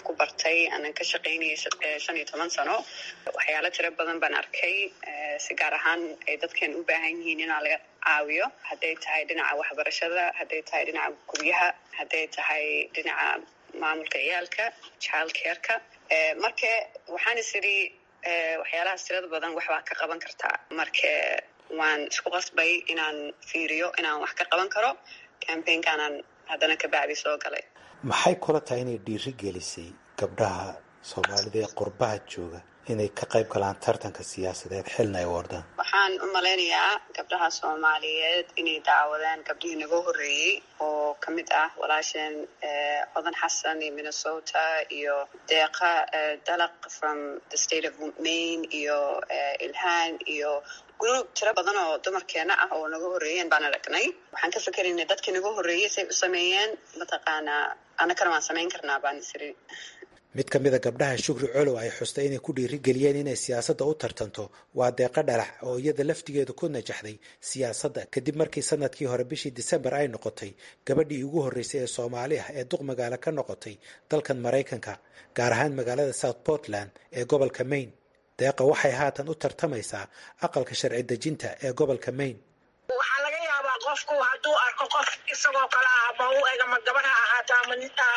ku bartay aanan ka shaqaynayay shan iyo toban sano waxyaalo tiro badan baan arkay si gaar ahaan ay dadkan u baahan yihiin inaa laga caawiyo hadday tahay dhinaca waxbarashada hadday tahay dhinaca guryaha hadday tahay dhinaca maamulka ciyaalka child careka marka waxaan is idhi waxyaalahaas tirada badan waxbaa ka qaban kartaa marka waan isku qasbay inaan fiiriyo inaan wax ka qaban karo cambaynkaanaan haddana ka bacdi soo galay maxay kula tahay inay dhiiri gelisay gabdhaha soomaalida ee qurbaha jooga inay ka qayb galaan tartanka siyaasadeed xilna ay wardaan waxaan u malaynayaa gabdhaha soomaaliyeed inay daawadaan gabdhihii naga horreeyey oo ka mid ah walaasheen codan xasan iyo minnesota iyo deeqa dalaq from the state of maine iyo ilhaan iyo group tiro badan oo dumarkeena ah oo naga horreeyeen baan aragnay waxaan ka fikeraynay dadkii naga horreeyey say u sameeyeen mataqaanaa annakana waan samayn karnaa baan isiri mid ka mida gabdhaha shukri colow ay xustay inay ku dhiirigeliyeen inay siyaasadda u tartanto waa deeqo dhalax oo iyada laftigeedu ku najaxday siyaasadda kadib markii sanadkii hore bishii disembar ay noqotay gabadhii ugu horreysay ee soomaali ah ee duq magaalo ka noqotay dalkan maraykanka gaar ahaan magaalada south portland ee gobolka maine deeqa waxay haatan u tartamaysaa aqalka sharci dejinta ee gobolka maine waxaa laga yaabaa qofku hadduu arko qof isagoo kale ah ama u eg ama gabadh ha ahaato ama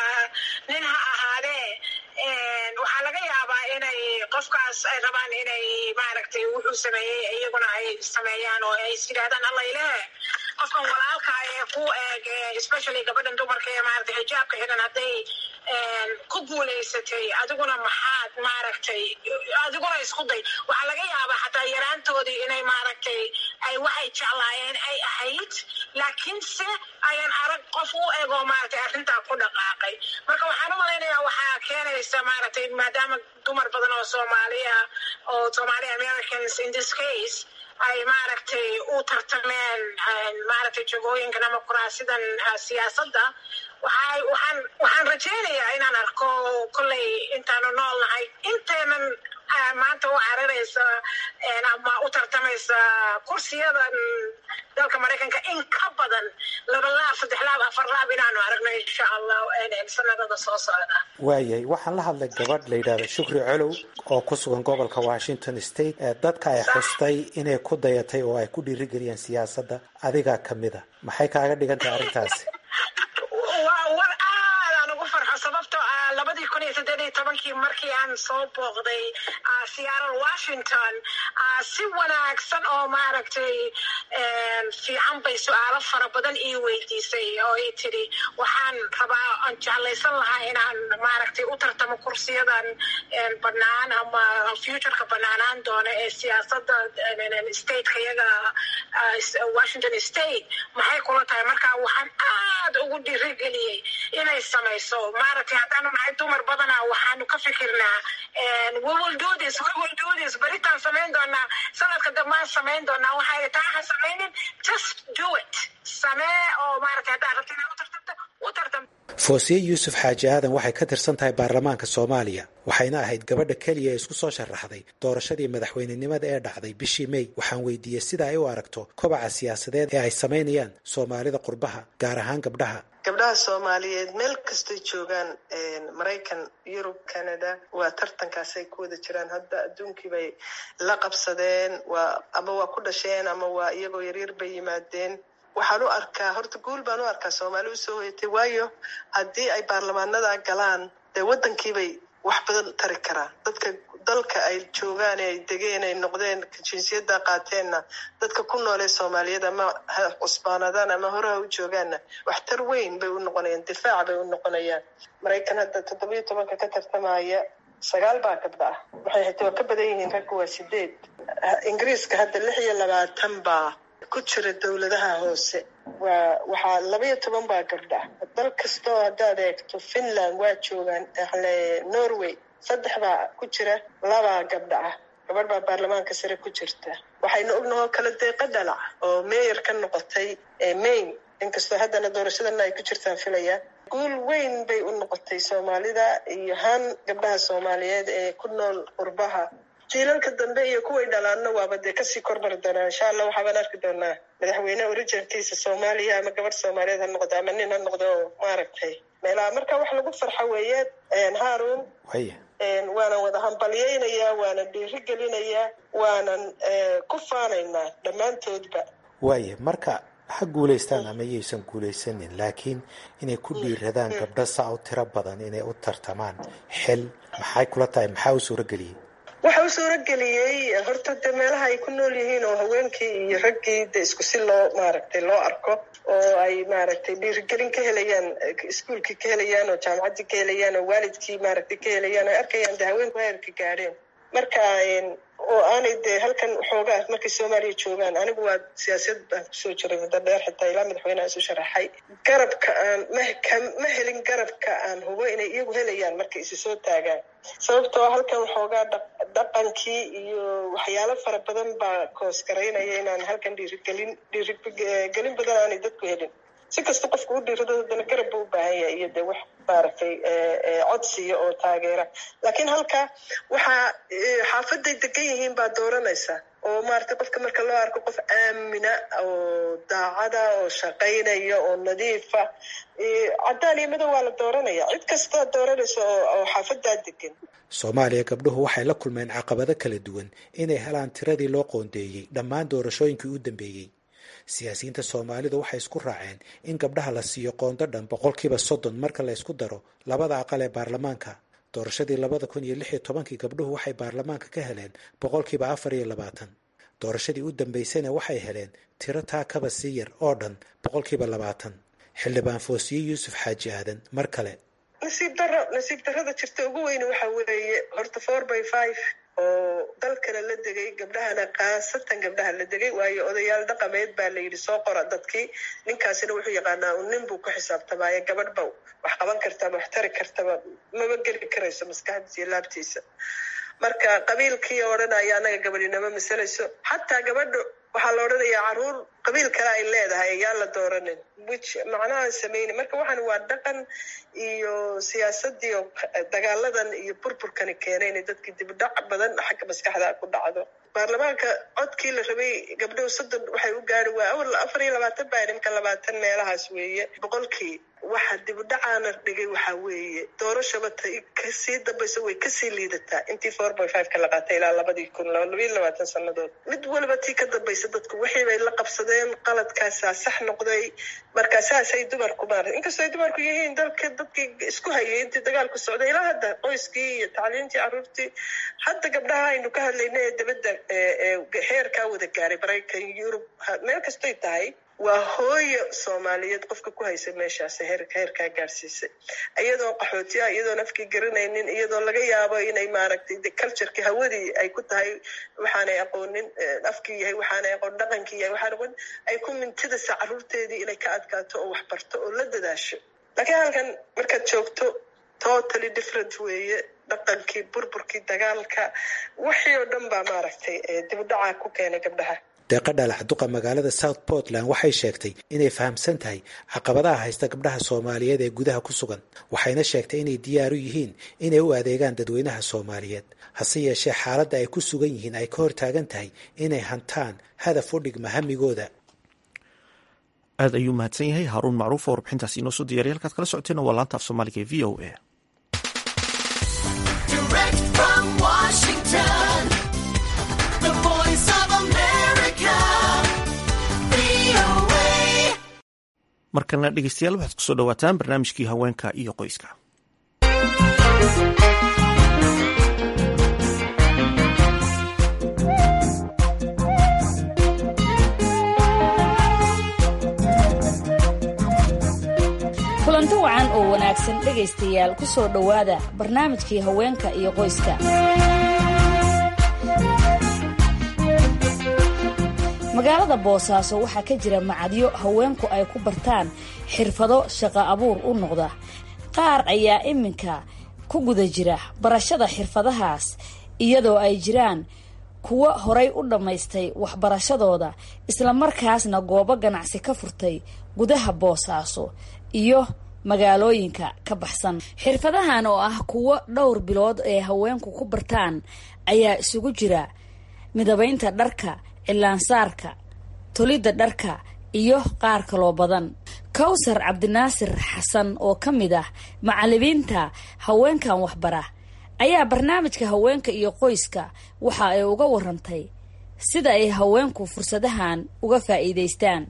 nin ha ahaadee waxaa laga yaabaa inay qofkaas ay rabaan inay maaragtay wuxuu sameeyey iyaguna ay sameeyaan oo ay is yidhahdaan allayle qofkan walaalka ee ku eeg especially gabadhan dumarka ee maaragtay xijaabka xiran hadday ku guulaysatay adiguna maxaad maaragtay adiguna isku day waxaa laga yaabaa xataa yaraantoodii inay maaragtay ay waxay jeclaayeen ay ahayd laakiinse ayan arag qof u ego maaragtay arrintaa ku dhaqaaqay marka waxaan u malaynayaa waxaa keenaysa maaragtay maadaama dumar badan oo soomaaliya oo somali americans in this case ay maaragtay u tartameen maaragtay jagooyinkan ama kuraasidan siyaasadda waxay waxaan waxaan rajaynayaa inaan arko kolley intaanu nool nahay inteenan maanta u cararaysa ama u tartamaysa kursiyadan dalka maraykanka in ka badan laba laab saddex laab afar laab inaanu aragno insha allah sanadada soo socda waayahay waxaan la hadlay gabadh la yidhahda shukri colow oo ku sugan gobolka washington state ee dadka ay xustay inay ku dayatay oo ay ku dhiirigeliyeen siyaasadda adigaa ka mida maxay kaaga dhigan tahay arrintaasi war aadaan ugu farxo sababtoo ah labadii kun iyo saddeed iyo tobankii markii aan soo booqday seattle washington si wanaagsan oo maaragtay fiican bay su-aalo fara badan ii weydiisay oo ii tidhi waxaan rabaa aan jeclaysan lahaa inaan maaragtay u tartamo kursiyadan banaan ama futureka banaanaan doona ee siyaasadda stateka iyaga washington state maxay kula tahay marka waxaan aad ugu dhiirigeliyey inay samayso maaragtay haddaanu nahay dumar badana waxaanu ka fikirnaa beritaan samayn doonaa sanadka dambaan samayn doonaa waxay taa ha samaynin just do it samee oo maaragtay haddaad rabto inaad u tartamto u tartam foosiye yuusuf xaaji aadan waxay ka tirsan tahay baarlamaanka soomaaliya waxayna ahayd gabadha keliya ee isku soo sharaxday doorashadii madaxweynenimada ee dhacday bishii may waxaan weydiiyey sida ay u aragto kobaca siyaasadeed ee ay samaynayaan soomaalida qurbaha gaar ahaan gabdhaha gabdhaha soomaaliyeed meel kastay joogaan maraykan yurub canada waa tartankaasay ku wada jiraan hadda adduunkii bay la qabsadeen waa ama waa ku dhasheen ama waa iyagoo yaryar bay yimaadeen waxaan u arkaa horta guul baan u arkaa soomaali usoo hoyatay waayo haddii ay baarlamaanada galaan dee waddankiibay wax badan tari karaan dadka dalka ay joogaan ee ay degeen ay noqdeen jinsiyadda qaateenna dadka ku noolee soomaaliyeed ama ha cusbaanadaan ama horeha u joogaanna waxtar weyn bay u noqonayaan difaac bay u noqonayaan maraykan hadda toddobiyo tobanka ka tartamaya sagaal baa gabdha ah waxay hata waa ka badan yihiin ragga waa sideed ingiriiska hadda lix iyo labaatan baa ku jira dowladaha hoose waa waxaa labaiyo toban baa gabdha ah dal kastoo haddaad eegto finland waa joogaan norway saddex baa ku jira labaa gabdha ah gabadh baa baarlamaanka sare ku jirta waxaynu ognahoo kala deeqa dhalac oo meeyar ka noqotay maine inkastoo haddana doorashadana ay ku jirtaan filaya guul weyn bay u noqotay soomaalida iyo haan gabdhaha soomaaliyeed ee ku nool qurbaha jiilalka dambe iyo kuway dhalaanna waaba dee kasii kormari doonaa insha allah waxaabaan arki doonaa madaxweyne originkiisa soomaaliya ama gabadh soomaaliyeed ha noqdo ama nin ha noqdo maaragtay meelaha marka wax lagu farxa weeye haarun waanan wada hambalyaynayaa waanan dhiiri gelinayaa waanan ku faanaynaa dhammaantoodba waaya marka ha guulaystaan ama yaysan guulaysanin laakiin inay ku dhiiradaan gabdho saa u tiro badan inay u tartamaan xil maxay kula tahay maxaa u suurageliyey waxa u suurageliyey horta de meelaha ay ku nool yihiin oo haweenkii iyo raggii de isku si loo maaragtay loo arko oo ay maaragtay dhiirigelin ka helayaan iskuolkii ka helayaan oo jaamacaddii ka helayaan oo waalidkii maaragtay ka helayaan ay arkayaan de haweenku heerka gaadheen marka oo aanay dee halkan xoogaa markay soomaaliya joogaan anigu waa siyaasad baan kusoo jiray muddo dheer xitaa ilaa madaxweyneha isu sharaxay garabka aan ma helin garabka aan hubo inay iyagu helayaan markay isi soo taagaan sababtoo halkan waxoogaa dhaqankii iyo waxyaalo fara badan baa koosgaraynaya inaan halkan dhiirigelin dhiirigelin badan aanay dadku helin si kasta qofku u dhiirado haddana garab buu u baahan yahay iyo dee wax maaragtay codsiya oo taageera laakiin halka waxaa xaafaday degan yihiin baa dooranaysa oo maaragtay qofka marka loo arko qof aamina oo daacada oo shaqaynaya oo nadiifa caddaan iyo madow waa la dooranaya cid kastaa dooranaysa oo xaafadaa degan soomaaliya gabdhuhu waxay la kulmeen caqabado kala duwan inay helaan tiradii loo qoondeeyey dhammaan doorashooyinkii u dambeeyey siyaasiyiinta soomaalidu waxay isku raaceen in gabdhaha la siiyo qoondo dhan boqolkiiba soddon marka la ysku daro labada aqal ee baarlamaanka doorashadii labada kun iyo lix iyo tobankii gabdhuhu waxay baarlamaanka ka heleen boqolkiiba afar iyo labaatan doorashadii u dambaysana waxay heleen tiro taa kaba sii yar oo dhan boqolkiiba labaatan xildhibaan foosiye yuusuf xaaji aadan mar kale nasiib daro nasiib darrada jirta ugu weyne waxa weeye horta four by five oo dalkana la degay gabdhahana khaasatan gabdhaha la degay waayo odayaal dhaqameed baa la yidhi soo qora dadkii ninkaasina wuxuu yaqaanaa un nin buu ku xisaabtamaaye gabadh ba wax qaban kartaba wax tari kartaba maba geli karayso maskaxdiisa iyo laabtiisa marka qabiilkii odhanaya annaga gabadhinama masalayso xataa gabadha waxaa la odhanayaa caruur qabiil kale ay leedahay ayaan la dooranin wich macnaha sameyni marka waxaan waa dhaqan iyo siyaasadii oo dagaaladan iyo burburkani keenay inay dadkii dibdhac badan xagga maskaxda ku dhacdo baarlamaanka codkii la rabay gabdhow soddon waxay u gaari waa awal afar iyo labaatan baa nimka labaatan meelahaas weeye boqolkii waxa dibdhacaana dhigay waxaa weeye doorashaba ta kasii dambayso way kasii liidataa intii four by five ka la qaatay ilaa labadii kun labayo labaatan sanadood mid waliba tii ka dambaysa dadku wixii bay la qabsadeen qaladkaasaa sax noqday marka saasay dumarku maarata inkastoo ay dumarku yihiin dalka dadkii isku hayay intii dagaalku socday ilaa hadda qoyskii iyo tacliintii carruurtii hadda gabdhaha aynu ka hadlayna ee dabadda heerkaa wada gaaray maraykan yurub meel kastoy tahay waa hooyo soomaaliyeed qofka ku haysa meeshaas heerka heerkaa gaarsiisay iyadoo qaxootiya iyadoon afkii garanaynin iyadoo laga yaabo inay maaragtay cultureki hawadii ay ku tahay waxaanay aqoonin afkii yahay waxaanay aqoon dhaqankii yahay waxaan aqoon ay ku mintidasa carruurteedii inay ka adkaato oo wax barto oo la dadaasho laakiin halkan markaad joogto totally different weeye dhaqankii burburkii dagaalka wixii oo dhan baa maaragtay dibudhaca ku keenay gabdhaha deeqa dhalaxduqa magaalada south portland waxay sheegtay inay fahamsan tahay caqabadaha haysta gabdhaha soomaaliyeed ee gudaha ku sugan waxayna sheegtay inay diyaar u yihiin inay u adeegaan dadweynaha soomaaliyeed hase yeeshee xaaladda ay ku sugan yihiin ay ka hortaagan tahay inay hantaan hadaf u dhigma hamigooda aad ayuu mahadsan yahay haaruun macruuf oo warbixintaasi inoo soo diyariya halkaad kala socoteena waa laanta af soomaaliga ee v o a markana dhegeystayaal waxaad kusoo dhawaataan barnaamijkii haweenka iyo qoyska kulanti wacan oo wanaagsan dhegaystayaal ku soo dhowaada barnaamijkii haweenka iyo qoyska magaalada boosaaso waxaa ka jira macadyo haweenku ay ku bartaan xirfado shaqo abuur u noqda qaar ayaa iminka ku guda jira barashada xirfadahaas iyadoo ay jiraan kuwo horay u dhammaystay waxbarashadooda islamarkaasna goobo ganacsi ka furtay gudaha boosaaso iyo magaalooyinka ka baxsan xirfadahan oo ah kuwo dhowr bilood ee haweenku ku bartaan ayaa isugu jira midabaynta dharka cilaansaarka tolidda dharka iyo qaar kaloo badan kawsar cabdinaasir xasan oo ka mid ah macalimiinta haweenkan waxbara ayaa barnaamijka haweenka iyo qoyska waxa ay uga warantay sida ay haweenku fursadahan uga faa'iidaystaan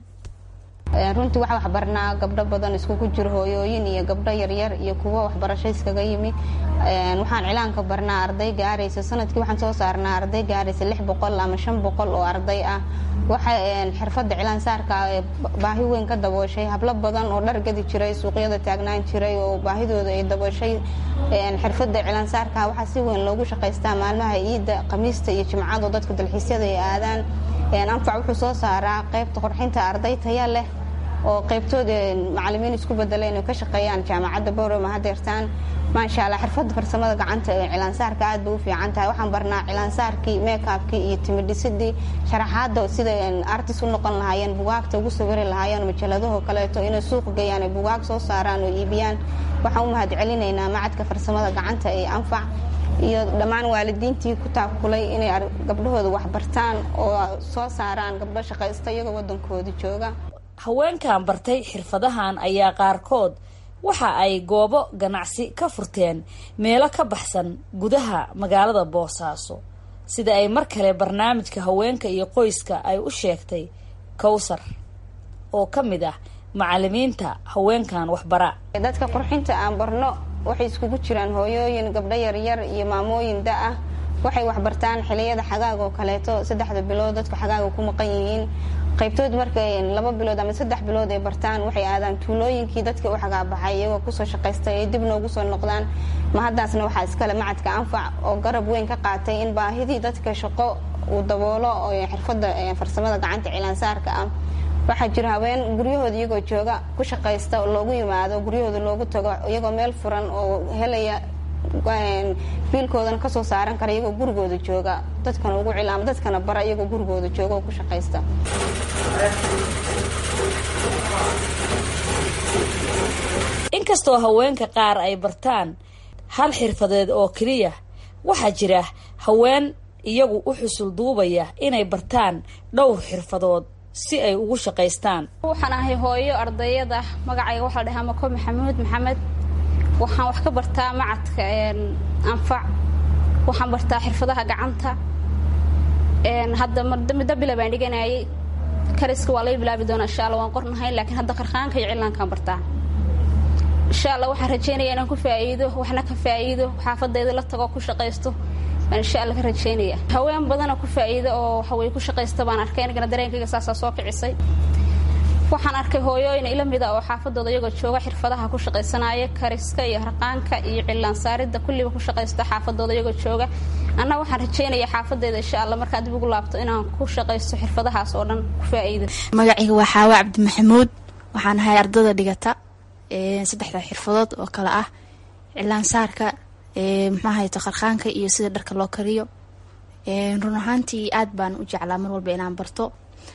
runtii waxaa waxbarnaa gabdho badan iskugu jiro hooyooyin iyo gabdho yaryar iyo kuwo waxbarasho iskaga yimi waxaan cilaanka barnaa arday gaaraysa sanadkii waxaan soo saarnaa arday gaaraysa lix boqol ama shan boqol oo arday ah waxay xirfadda cilaan saarka baahi weyn ka dabooshay hablo badan oo dhar gadi jiray suuqyada taagnaan jiray oo baahidooda ay dabooshay xirfadda cilaan saarka waxaa si weyn loogu shaqaystaa maalmaha ciidda khamiista iyo jimcado dadka dalxiisyada ay aadaan anfac wuxuu soo saaraa qaybta qorxinta arday taya leh oo qaybtood macalimiin isku bedeleen oo ka shaqeeyaan jaamacadda boroma hadeertaan maasha allah xirfadda farsamada gacanta ee cilaansaarka aad bay u fiican tahay waxaan barnaa cilaansaarkii meekabkii iyo timidhisidii sharaxaada sida artis u noqon lahaayeen bugaagta ugu sawiri lahaayeen majaladahoo kaleeto inay suuq geeyaan ay bugaag soo saaraan oo iibiyaan waxaan u mahad celinaynaa macadka farsamada gacanta ee anfac iyo dhammaan waalidiintii ku taakulay inay gabdhahooda waxbartaan oo soo saaraan gabdho shaqaysta iyagoo wadankooda jooga haweenkan bartay xirfadahan ayaa qaarkood waxa ay goobo ganacsi ka furteen meelo ka baxsan gudaha magaalada boosaaso sida ay mar kale barnaamijka haweenka iyo qoyska ay u sheegtay kowsar oo ka mid ah macalimiinta haweenkan waxbara dadka qurxinta aan barno waxay iskugu jiraan hooyooyin gabdho yaryar iyo maamooyin da ah waxay waxbartaan xiliyada xagaag oo kaleeto saddexda bilood dadku xagaaga ku maqan yihiin qaybtood markay laba bilood ama saddex bilood ay bartaan waxay aadaan tuulooyinkii dadka u xagaabaxay iyagoo kusoo shaqaystay ay dib noogu soo noqdaan mahaddaasna waxaa iskale macadka anfac oo garab weyn ka qaatay in baahidii dadka shaqo uu daboolo oo xirfadda farsamada gacanta cilaansaarka ah waxaa jira haween guryahooda iyagoo jooga ku shaqaysta oo loogu yimaado guryahooda loogu tago iyagoo meel furan oo helaya biilkoodana kasoo saaran kara iyagoo gurigooda jooga dadkana ugu cil ama dadkana bara iyagoo gurigooda jooga oo ku shaqaysta inkastoo haweenka qaar ay bartaan hal xirfadeed oo keliya waxaa jira haween iyagu u xusul duubaya inay bartaan dhowr xirfadood si ay ugu shaqaystaan waxaan ahay hooyo ardayada magacayga waxaa la dhahaa mako maxamuud maxamed waxaan wax ka bartaa macadka anfac waxaan bartaa xirfadaha gacanta hadda middo bila baan dhiganayay kariska waa laga bilaabi doonaa insha alla waan qornahay laakiin hadda qarqaanka iyo cilaankaan bartaa insha alla waxaan rajeynaya inaan ku faa'iido waxna ka faa'iido xaafadayda la tago ku shaqaysto baan insha alla ka rajeynaya haween badana ku faa'iido oo waxaweye ku shaqaysta baan arkay anigana dareenkayga saasaa soo kicisay waxaan arkay hooyooyin ila mida oo xaafadooda iyagoo jooga xirfadaha ku shaqaysanaya kariska iyo harqaanka iyo cilaan saaridda kulliba ku shaqaysta xaafadooda iyagoo jooga anna waxaan rajeynaya xaafadeyda insha alla markaan dib ugu laabto inaan ku shaqaysto xirfadahaas oo dhan ku faa'iido magacayga waa xaawa cabdi maxamuud waxaan ahay ardada dhigata saddexda xirfadood oo kale ah cilaan saarka muxuahayto qarqaanka iyo sida dharka loo kariyo run ahaantii aad baan u jeclaa mar walba inaan barto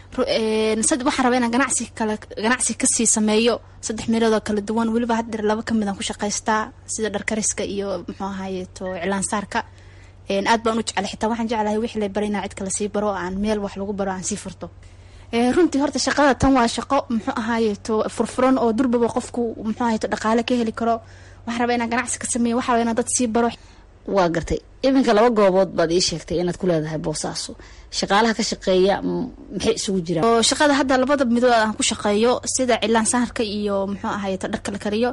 waxaan rabaa inaan ganacsi kale ganacsi kasii sameeyo saddex meeloodoo kala duwan weliba haddeer laba kamid aan ku shaqaystaa sida dharkariska iyo muxuu ahayeto cilaansaarka aad baan u jeclay xitaa waxaan jeclahay wixii la baray inaan cid kale sii baro aan meel wax lagu baro aan sii furto runtii horta shaqada tan waa shaqo muxuu ahaayeto furfuran oo durbaba qofku muxuu ahayeto dhaqaale ka heli karo waxaan rabaa inaan ganacsi ka sameeyo waxaa rabaa inaan dad sii baro waa gartay iminka laba goobood baad ii sheegtay inaad ku leedahay boosaaso shaqaalaha ka shaqeeya maxay isugu jiraan oo shaqada hadda labada midood aan ku shaqeeyo sida cilaan saarka iyo muxuu ahayeto dharka la kariyo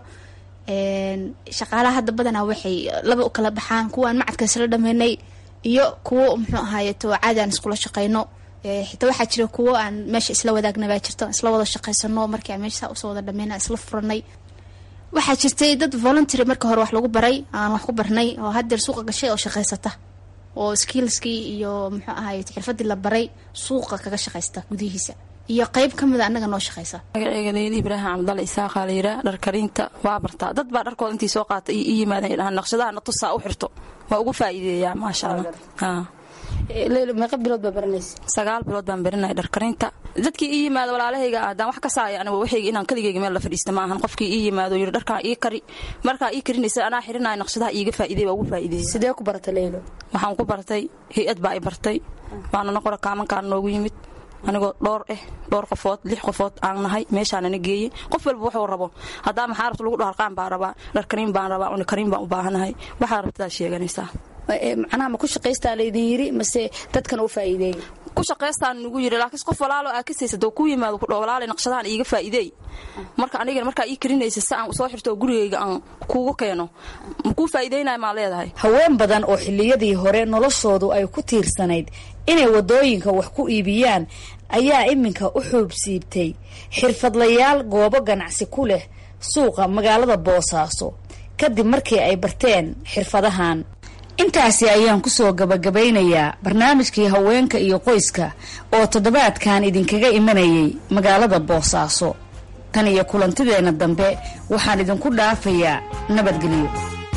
shaqaalaha hadda badanaa waxay laba u kala baxaan kuwaan macadka isla dhameynay iyo kuwo muxuu ahaayeto caadi aan iskula shaqeyno xitaa waxaa jira kuwo aan meesha isla wadaagna baa jirto isla wada shaqeysano markii aan meesha usoo wada dhameyna isla furanay waxaa jirtay dad voluntary marka hore wax lagu baray aan wax ku barnay oo haddeer suuqa gashay oo shaqaysata oo skillskii iyo muxuu ahaye xirfadii la baray suuqa kaga shaqaysta gudihiisa iyo qeyb ka mida annaga noo shaqaysa magaceyga leyli ibraahim cabdalla isaaqa la yiraa dhar karinta waa bartaa dad baa dharkooda intii soo qaata i yimaadeen dhahaan naqshadaha na tusaa u xirto waa ugu faa'iideeyaa maasha allah meeqa bilood baa baranaysa sagaal bilood baan baranaya dharkarinta dadkii ii yimaado walaalahayga haddaan wax ka saaya aniga waxayga inaan kaligayga meel la fadhiista ma ahan qofkii ii yimaado yidhi dharkaan ii kari markaa ii karinaysa anaa xirinaya naqshadaha iiga faa'iiday waa ugu faa'iidaysay sidee ku baratay leylo waxaan ku bartay hay-ad baa i bartay waanana qora kaamankaan noogu yimid anigoo dhowr eh dhowr qofood lix qofood aan nahay meeshaanana geeyey qof walba wuxuu rabo haddaa maxaa rabta lagu dhaharqaan baan rabaa dharkariin baan rabaa unikariin baan u baahanahay waxaa rabtadaa sheeganaysaa macnaha ma ku shaqaystaa laydin yiri mase dadkan u faa'iideey ku shaqaystaan nugu yiri laakiin qof walaalo aa kasaysa doo ku yimaado ku walaalay naqshadahan iiga faa'iideey marka anigana markaa ii karinaysa si aan soo xirto oo gurigayga aan kuugu keeno ma kuu faa'iideynaya maa leedahay haween badan oo xilliyadii hore noloshoodu ay ku tiirsanayd inay waddooyinka wax ku iibiyaan ayaa iminka u xuubsiibtay xirfadlayaal goobo ganacsi ku leh suuqa magaalada boosaaso kadib markii ay barteen xirfadahan intaasi ayaan kusoo gabagabaynayaa barnaamijkii haweenka iyo qoyska oo toddobaadkan idinkaga imanayay magaalada boosaaso tan iyo kulantideenna dambe waxaan idinku dhaafayaa nabadgelyo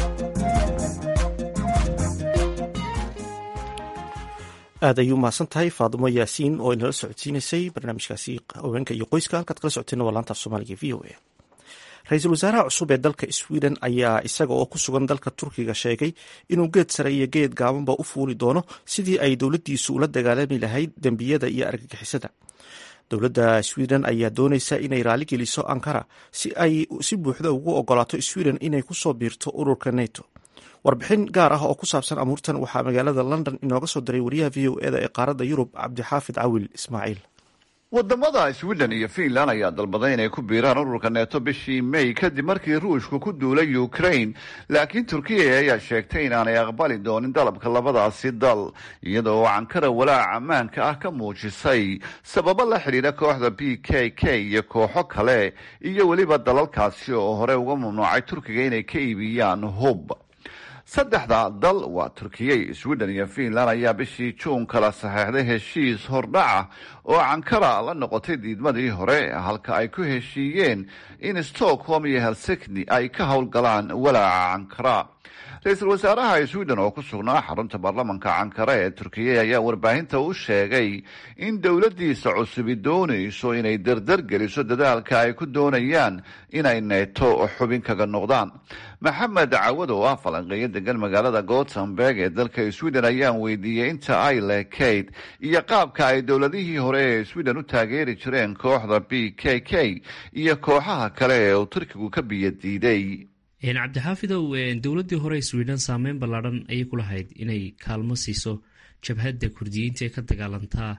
aad ayuu mahadsan tahay faadimo yaasiin oo inala socodsiinaysay barnaamijkaasi haweenka iyo qoyska halkaad kala socoteen waa laanta af soomaaliga v o a ra-iisul wasaaraha cusub ee dalka sweden ayaa isaga oo ku sugan dalka turkiga sheegay inuu geed sare iyo geed gaabanba u fuuli doono sidii ay dowladdiisu ula dagaalami lahayd dembiyada iyo argagixisada dowladda sweden ayaa doonaysa inay raaligeliso ankara si ay si buuxda ugu ogolaato sweden inay kusoo biirto ururka neto warbixin gaar ah oo ku saabsan amuurtan waxaa magaalada london inooga soo diray wariyaha v o eda ee qaaradda yurub cabdixaafid cawil ismaaciil wadamada sweden iyo finland ayaa dalbaday inay ku biiraan ururka neeto bishii may kadib markii ruushku ku duulay ukraine laakiin turkiya ayaa sheegtay inaanay aqbali doonin dalabka labadaasi dal iyada oo ankara walaac ammaanka ah ka muujisay sababo la xidhiidha kooxda b k k iyo kooxo kale iyo weliba dalalkaasi oo hore uga mamnuucay turkiga inay ka iibiyaan hub saddexda dal waa turkiya sweden iyo finland ayaa bishii juun kala saxeexday heshiis hordhaca oo ankara la noqotay diidmadii hore halka ay ku heshiiyeen in stockholm iyo helsikni ay ka howlgalaan walaaca ankara ra-iisul wasaaraha sweden oo ku sugnaa xarunta baarlamanka ankara ee turkiya ayaa warbaahinta u sheegay in dowladdiisa cusubi doonayso inay dardar geliso dadaalka ay ku doonayaan inay neeto xubin kaga noqdaan maxamed cawad oo ah falanqeeyo degan magaalada gothenburg ee dalka sweden ayaan weydiiyey inta ay leekayd iyo qaabka ay dowladihii hore ee sweden u taageeri jireen kooxda b k k iyo kooxaha kale ee uu turkigu ka biyadiiday cabdixaafidow dowladdii hore sweden saameyn ballaadhan ayay ku lahayd inay kaalmo siiso jabhadda kurdiyiinta ee ka dagaalantaa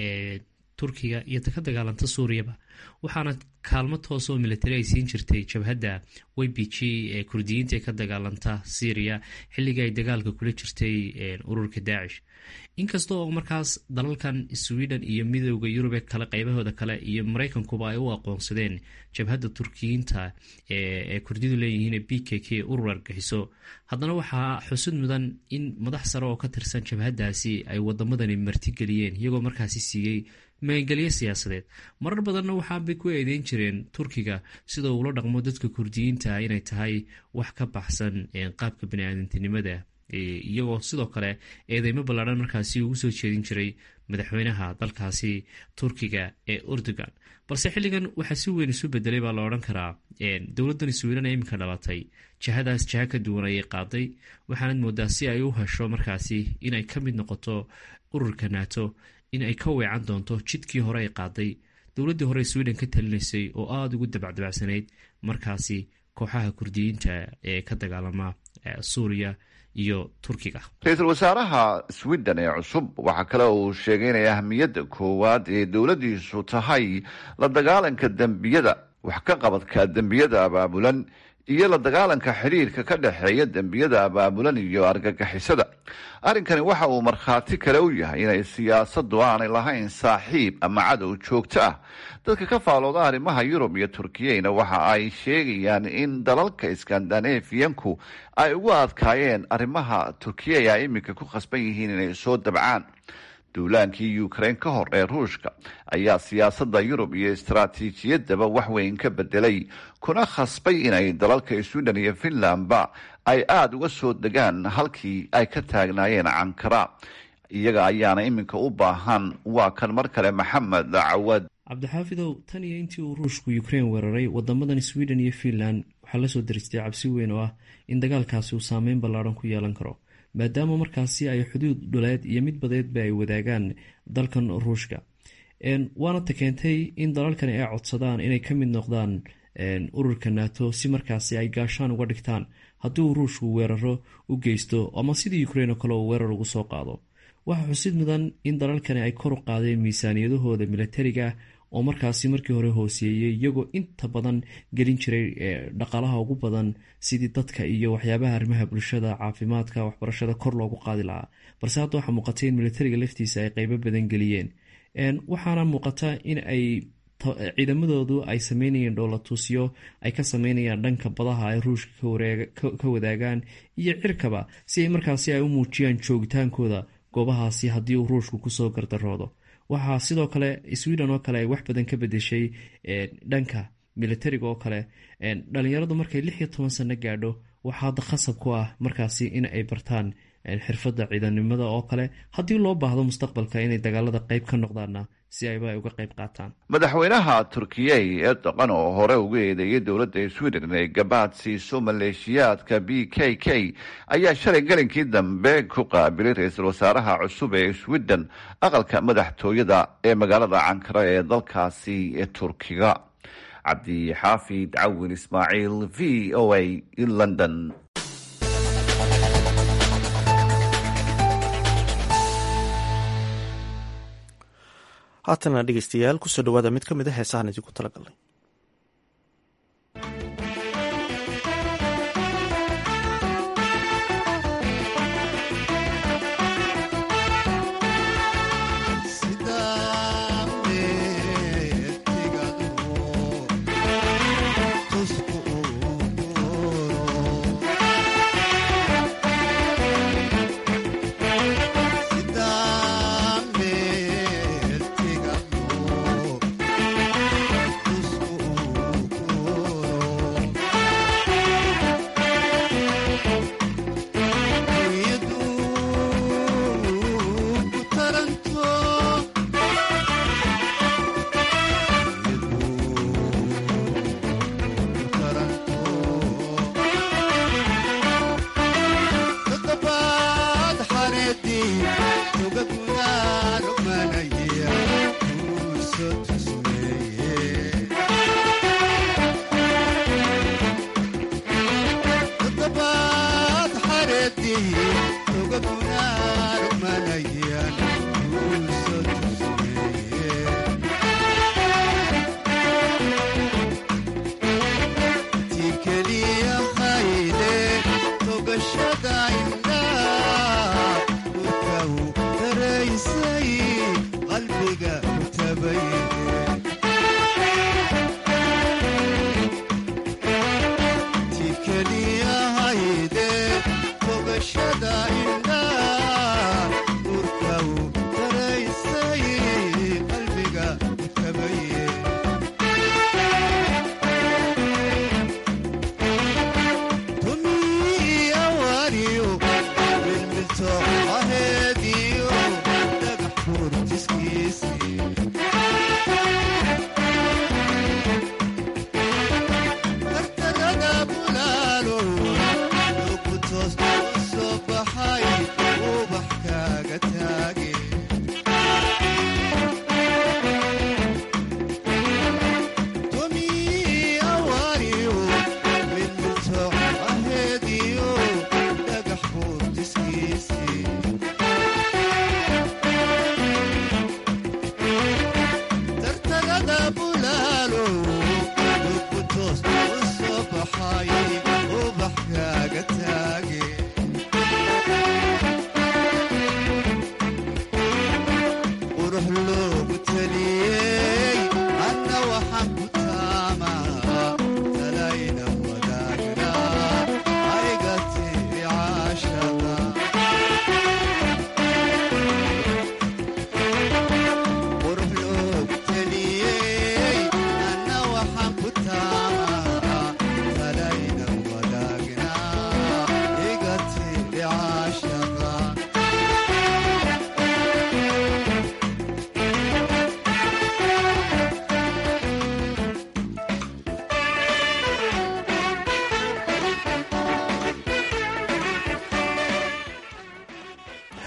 turkiga iyo ka dagaalanta suuriyaba waxaana kaalmo toos oo militari ay siin jirtay jabhadda y b g ee kurdiyiinta ee ka dagaalanta syriya xilligii ay dagaalka kula jirtay ururka daacish inkasta oo markaas dalalkan sweden iyo midooda yurub ee kale qaybahooda kale iyo maraykankuba ay u aqoonsadeen jabhadda turkiyiinta ee kurdidu leeyihiin b k k urur argaxiso haddana waxaa xusud mudan in madax sare oo ka tirsan jabhaddaasi ay wadamadani martigeliyeen iyagoo markaasi siiyey magangelyo siyaasadeed marar badanna waxaabay ku eedeyn jireen turkiga sida uula dhaqmo dadka kurdiyiinta inay tahay wax ka baxsan qaabka baniaadantinimada iyagoo sidoo kale eedeymo ballaadhan markaasi ugu soo jeedin jiray madaxweynaha dalkaasi turkiga ee urdugan balse xilligan waxaa si weyn isu bedelay baa la odhan karaa dowladdan sweden ee iminka dhalatay jihadaas jiha ka duwan ayay qaaday waxaanad moodaa si ay u hesho markaasi inay ka mid noqoto ururka nato in ay ka weecan doonto jidkii hore ay qaaday dowladdii hore sweden ka talinaysay oo aada ugu dabacdabacsanayd markaasi kooxaha kurdiyiinta ee ka dagaalama suuriya iyo turkiga ra-iisul wasaaraha sweden ee cusub waxaa kale uu sheegay inay ahmiyadda koowaad ee dowladdiisu tahay la dagaalanka dembiyada wax ka qabadka dembiyada abaabulan iyo la dagaalanka xidhiirka ka dhexeeya dembiyada abaabulan iyo argagixisada arrinkani waxa uu markhaati kale u yahay inay siyaasaddu aanay lahayn saaxiib ama cadow joogto ah dadka ka faalooda arrimaha yurub iyo turkiyeyna waxa ay sheegayaan in dalalka skandanafiyanku ay ugu adkaayeen arrimaha turkiya ay iminka ku khasban yihiin inay soo dabcaan duulaankii ukraine ka hor ee ruushka ayaa siyaasadda yurub iyo istaraatiijiyadaba wax weyn ka bedelay kuna khasbay inay dalalka sweden iyo finlandba ay aada uga soo degaan halkii ay ka taagnaayeen cankara iyaga ayaana iminka u baahan waa kan mar kale maxamed cawad cabdixaafidow tan iyo intii uu ruushku ukrain weeraray wadamadan sweden iyo finland waxaa lasoo daristay cabsi weyn oo ah in dagaalkaasi uu saameyn ballaaran ku yeelan karo maadaama markaasi ay xuduud dhuleed iyo mid badeedba ay wadaagaan dalkan ruushka waana ta keentay in dalalkani ay codsadaan inay ka mid noqdaan ururka nato si markaasi ay gaashaan uga dhigtaan haddii uu ruushku weeraro u geysto ama sidii ukrain oo kale uu weerar ugu soo qaado waxaa xusid mudan in dalalkani ay kor u qaadeen miisaaniyadahooda milatariga oo markaasi markii hore hooseeyey iyagoo inta badan gelin jiray dhaqaalaha ugu badan sidii dadka iyo waxyaabaha arrimaha bulshada caafimaadka waxbarashada kor loogu qaadi lahaa balse hadda waxaa muuqata in milatariga laftiisa ay qeybo badan geliyeen waxaana muuqata in ay ciidamadoodu ay sameynayeen dhoolatuusyo ay ka sameynayaan dhanka badaha ay ruushka ka wadaagaan iyo cirkaba si ay markaasi ay u muujiyaan joogitaankooda goobahaasi haddii uu ruushku kusoo gardaroodo waxaa sidoo kale sweden oo kale ay wax badan ka bedeshay dhanka militariga oo kale dhalinyaradu markay lix iyo toban sano gaadho waxaa hadda khasab ku ah markaasi in ay bartaan xirfadda ciidanimada oo kale haddii loo baahdo mustaqbalka inay dagaalada qeyb ka noqdaanna si ayba ay uga qayb qaataan madaxweynaha turkiya ee dhaqan oo hore uga eedeeyay dowladda sweden inay gabaad siiso maleeshiyaadka b k k ayaa shalay gelinkii dambe ku qaabilay ra-iisul wasaaraha cusub ee sweden aqalka madaxtooyada ee magaalada cankara ee dalkaasi ee turkiga cabdixaafid cawin ismaaciil v o a london haatana dhegeystayaal kusoo dhawaada mid ka mid a heesahan idinku talagalnay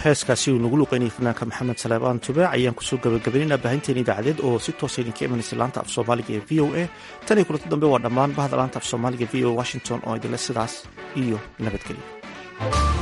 heeskaasi uu nagu luqeynayay fanaanka maxamed saleebaan tubaac ayaan kusoo gabagabaynayna baahinteena idaacadeed oo si toosa idinka imanaysa laanta af soomaaliga ee v o a tan iyo kulanti dambe waa dhammaan bahda laanta af soomaaliga v o washington oo idinle sidaas iyo nabadgelyo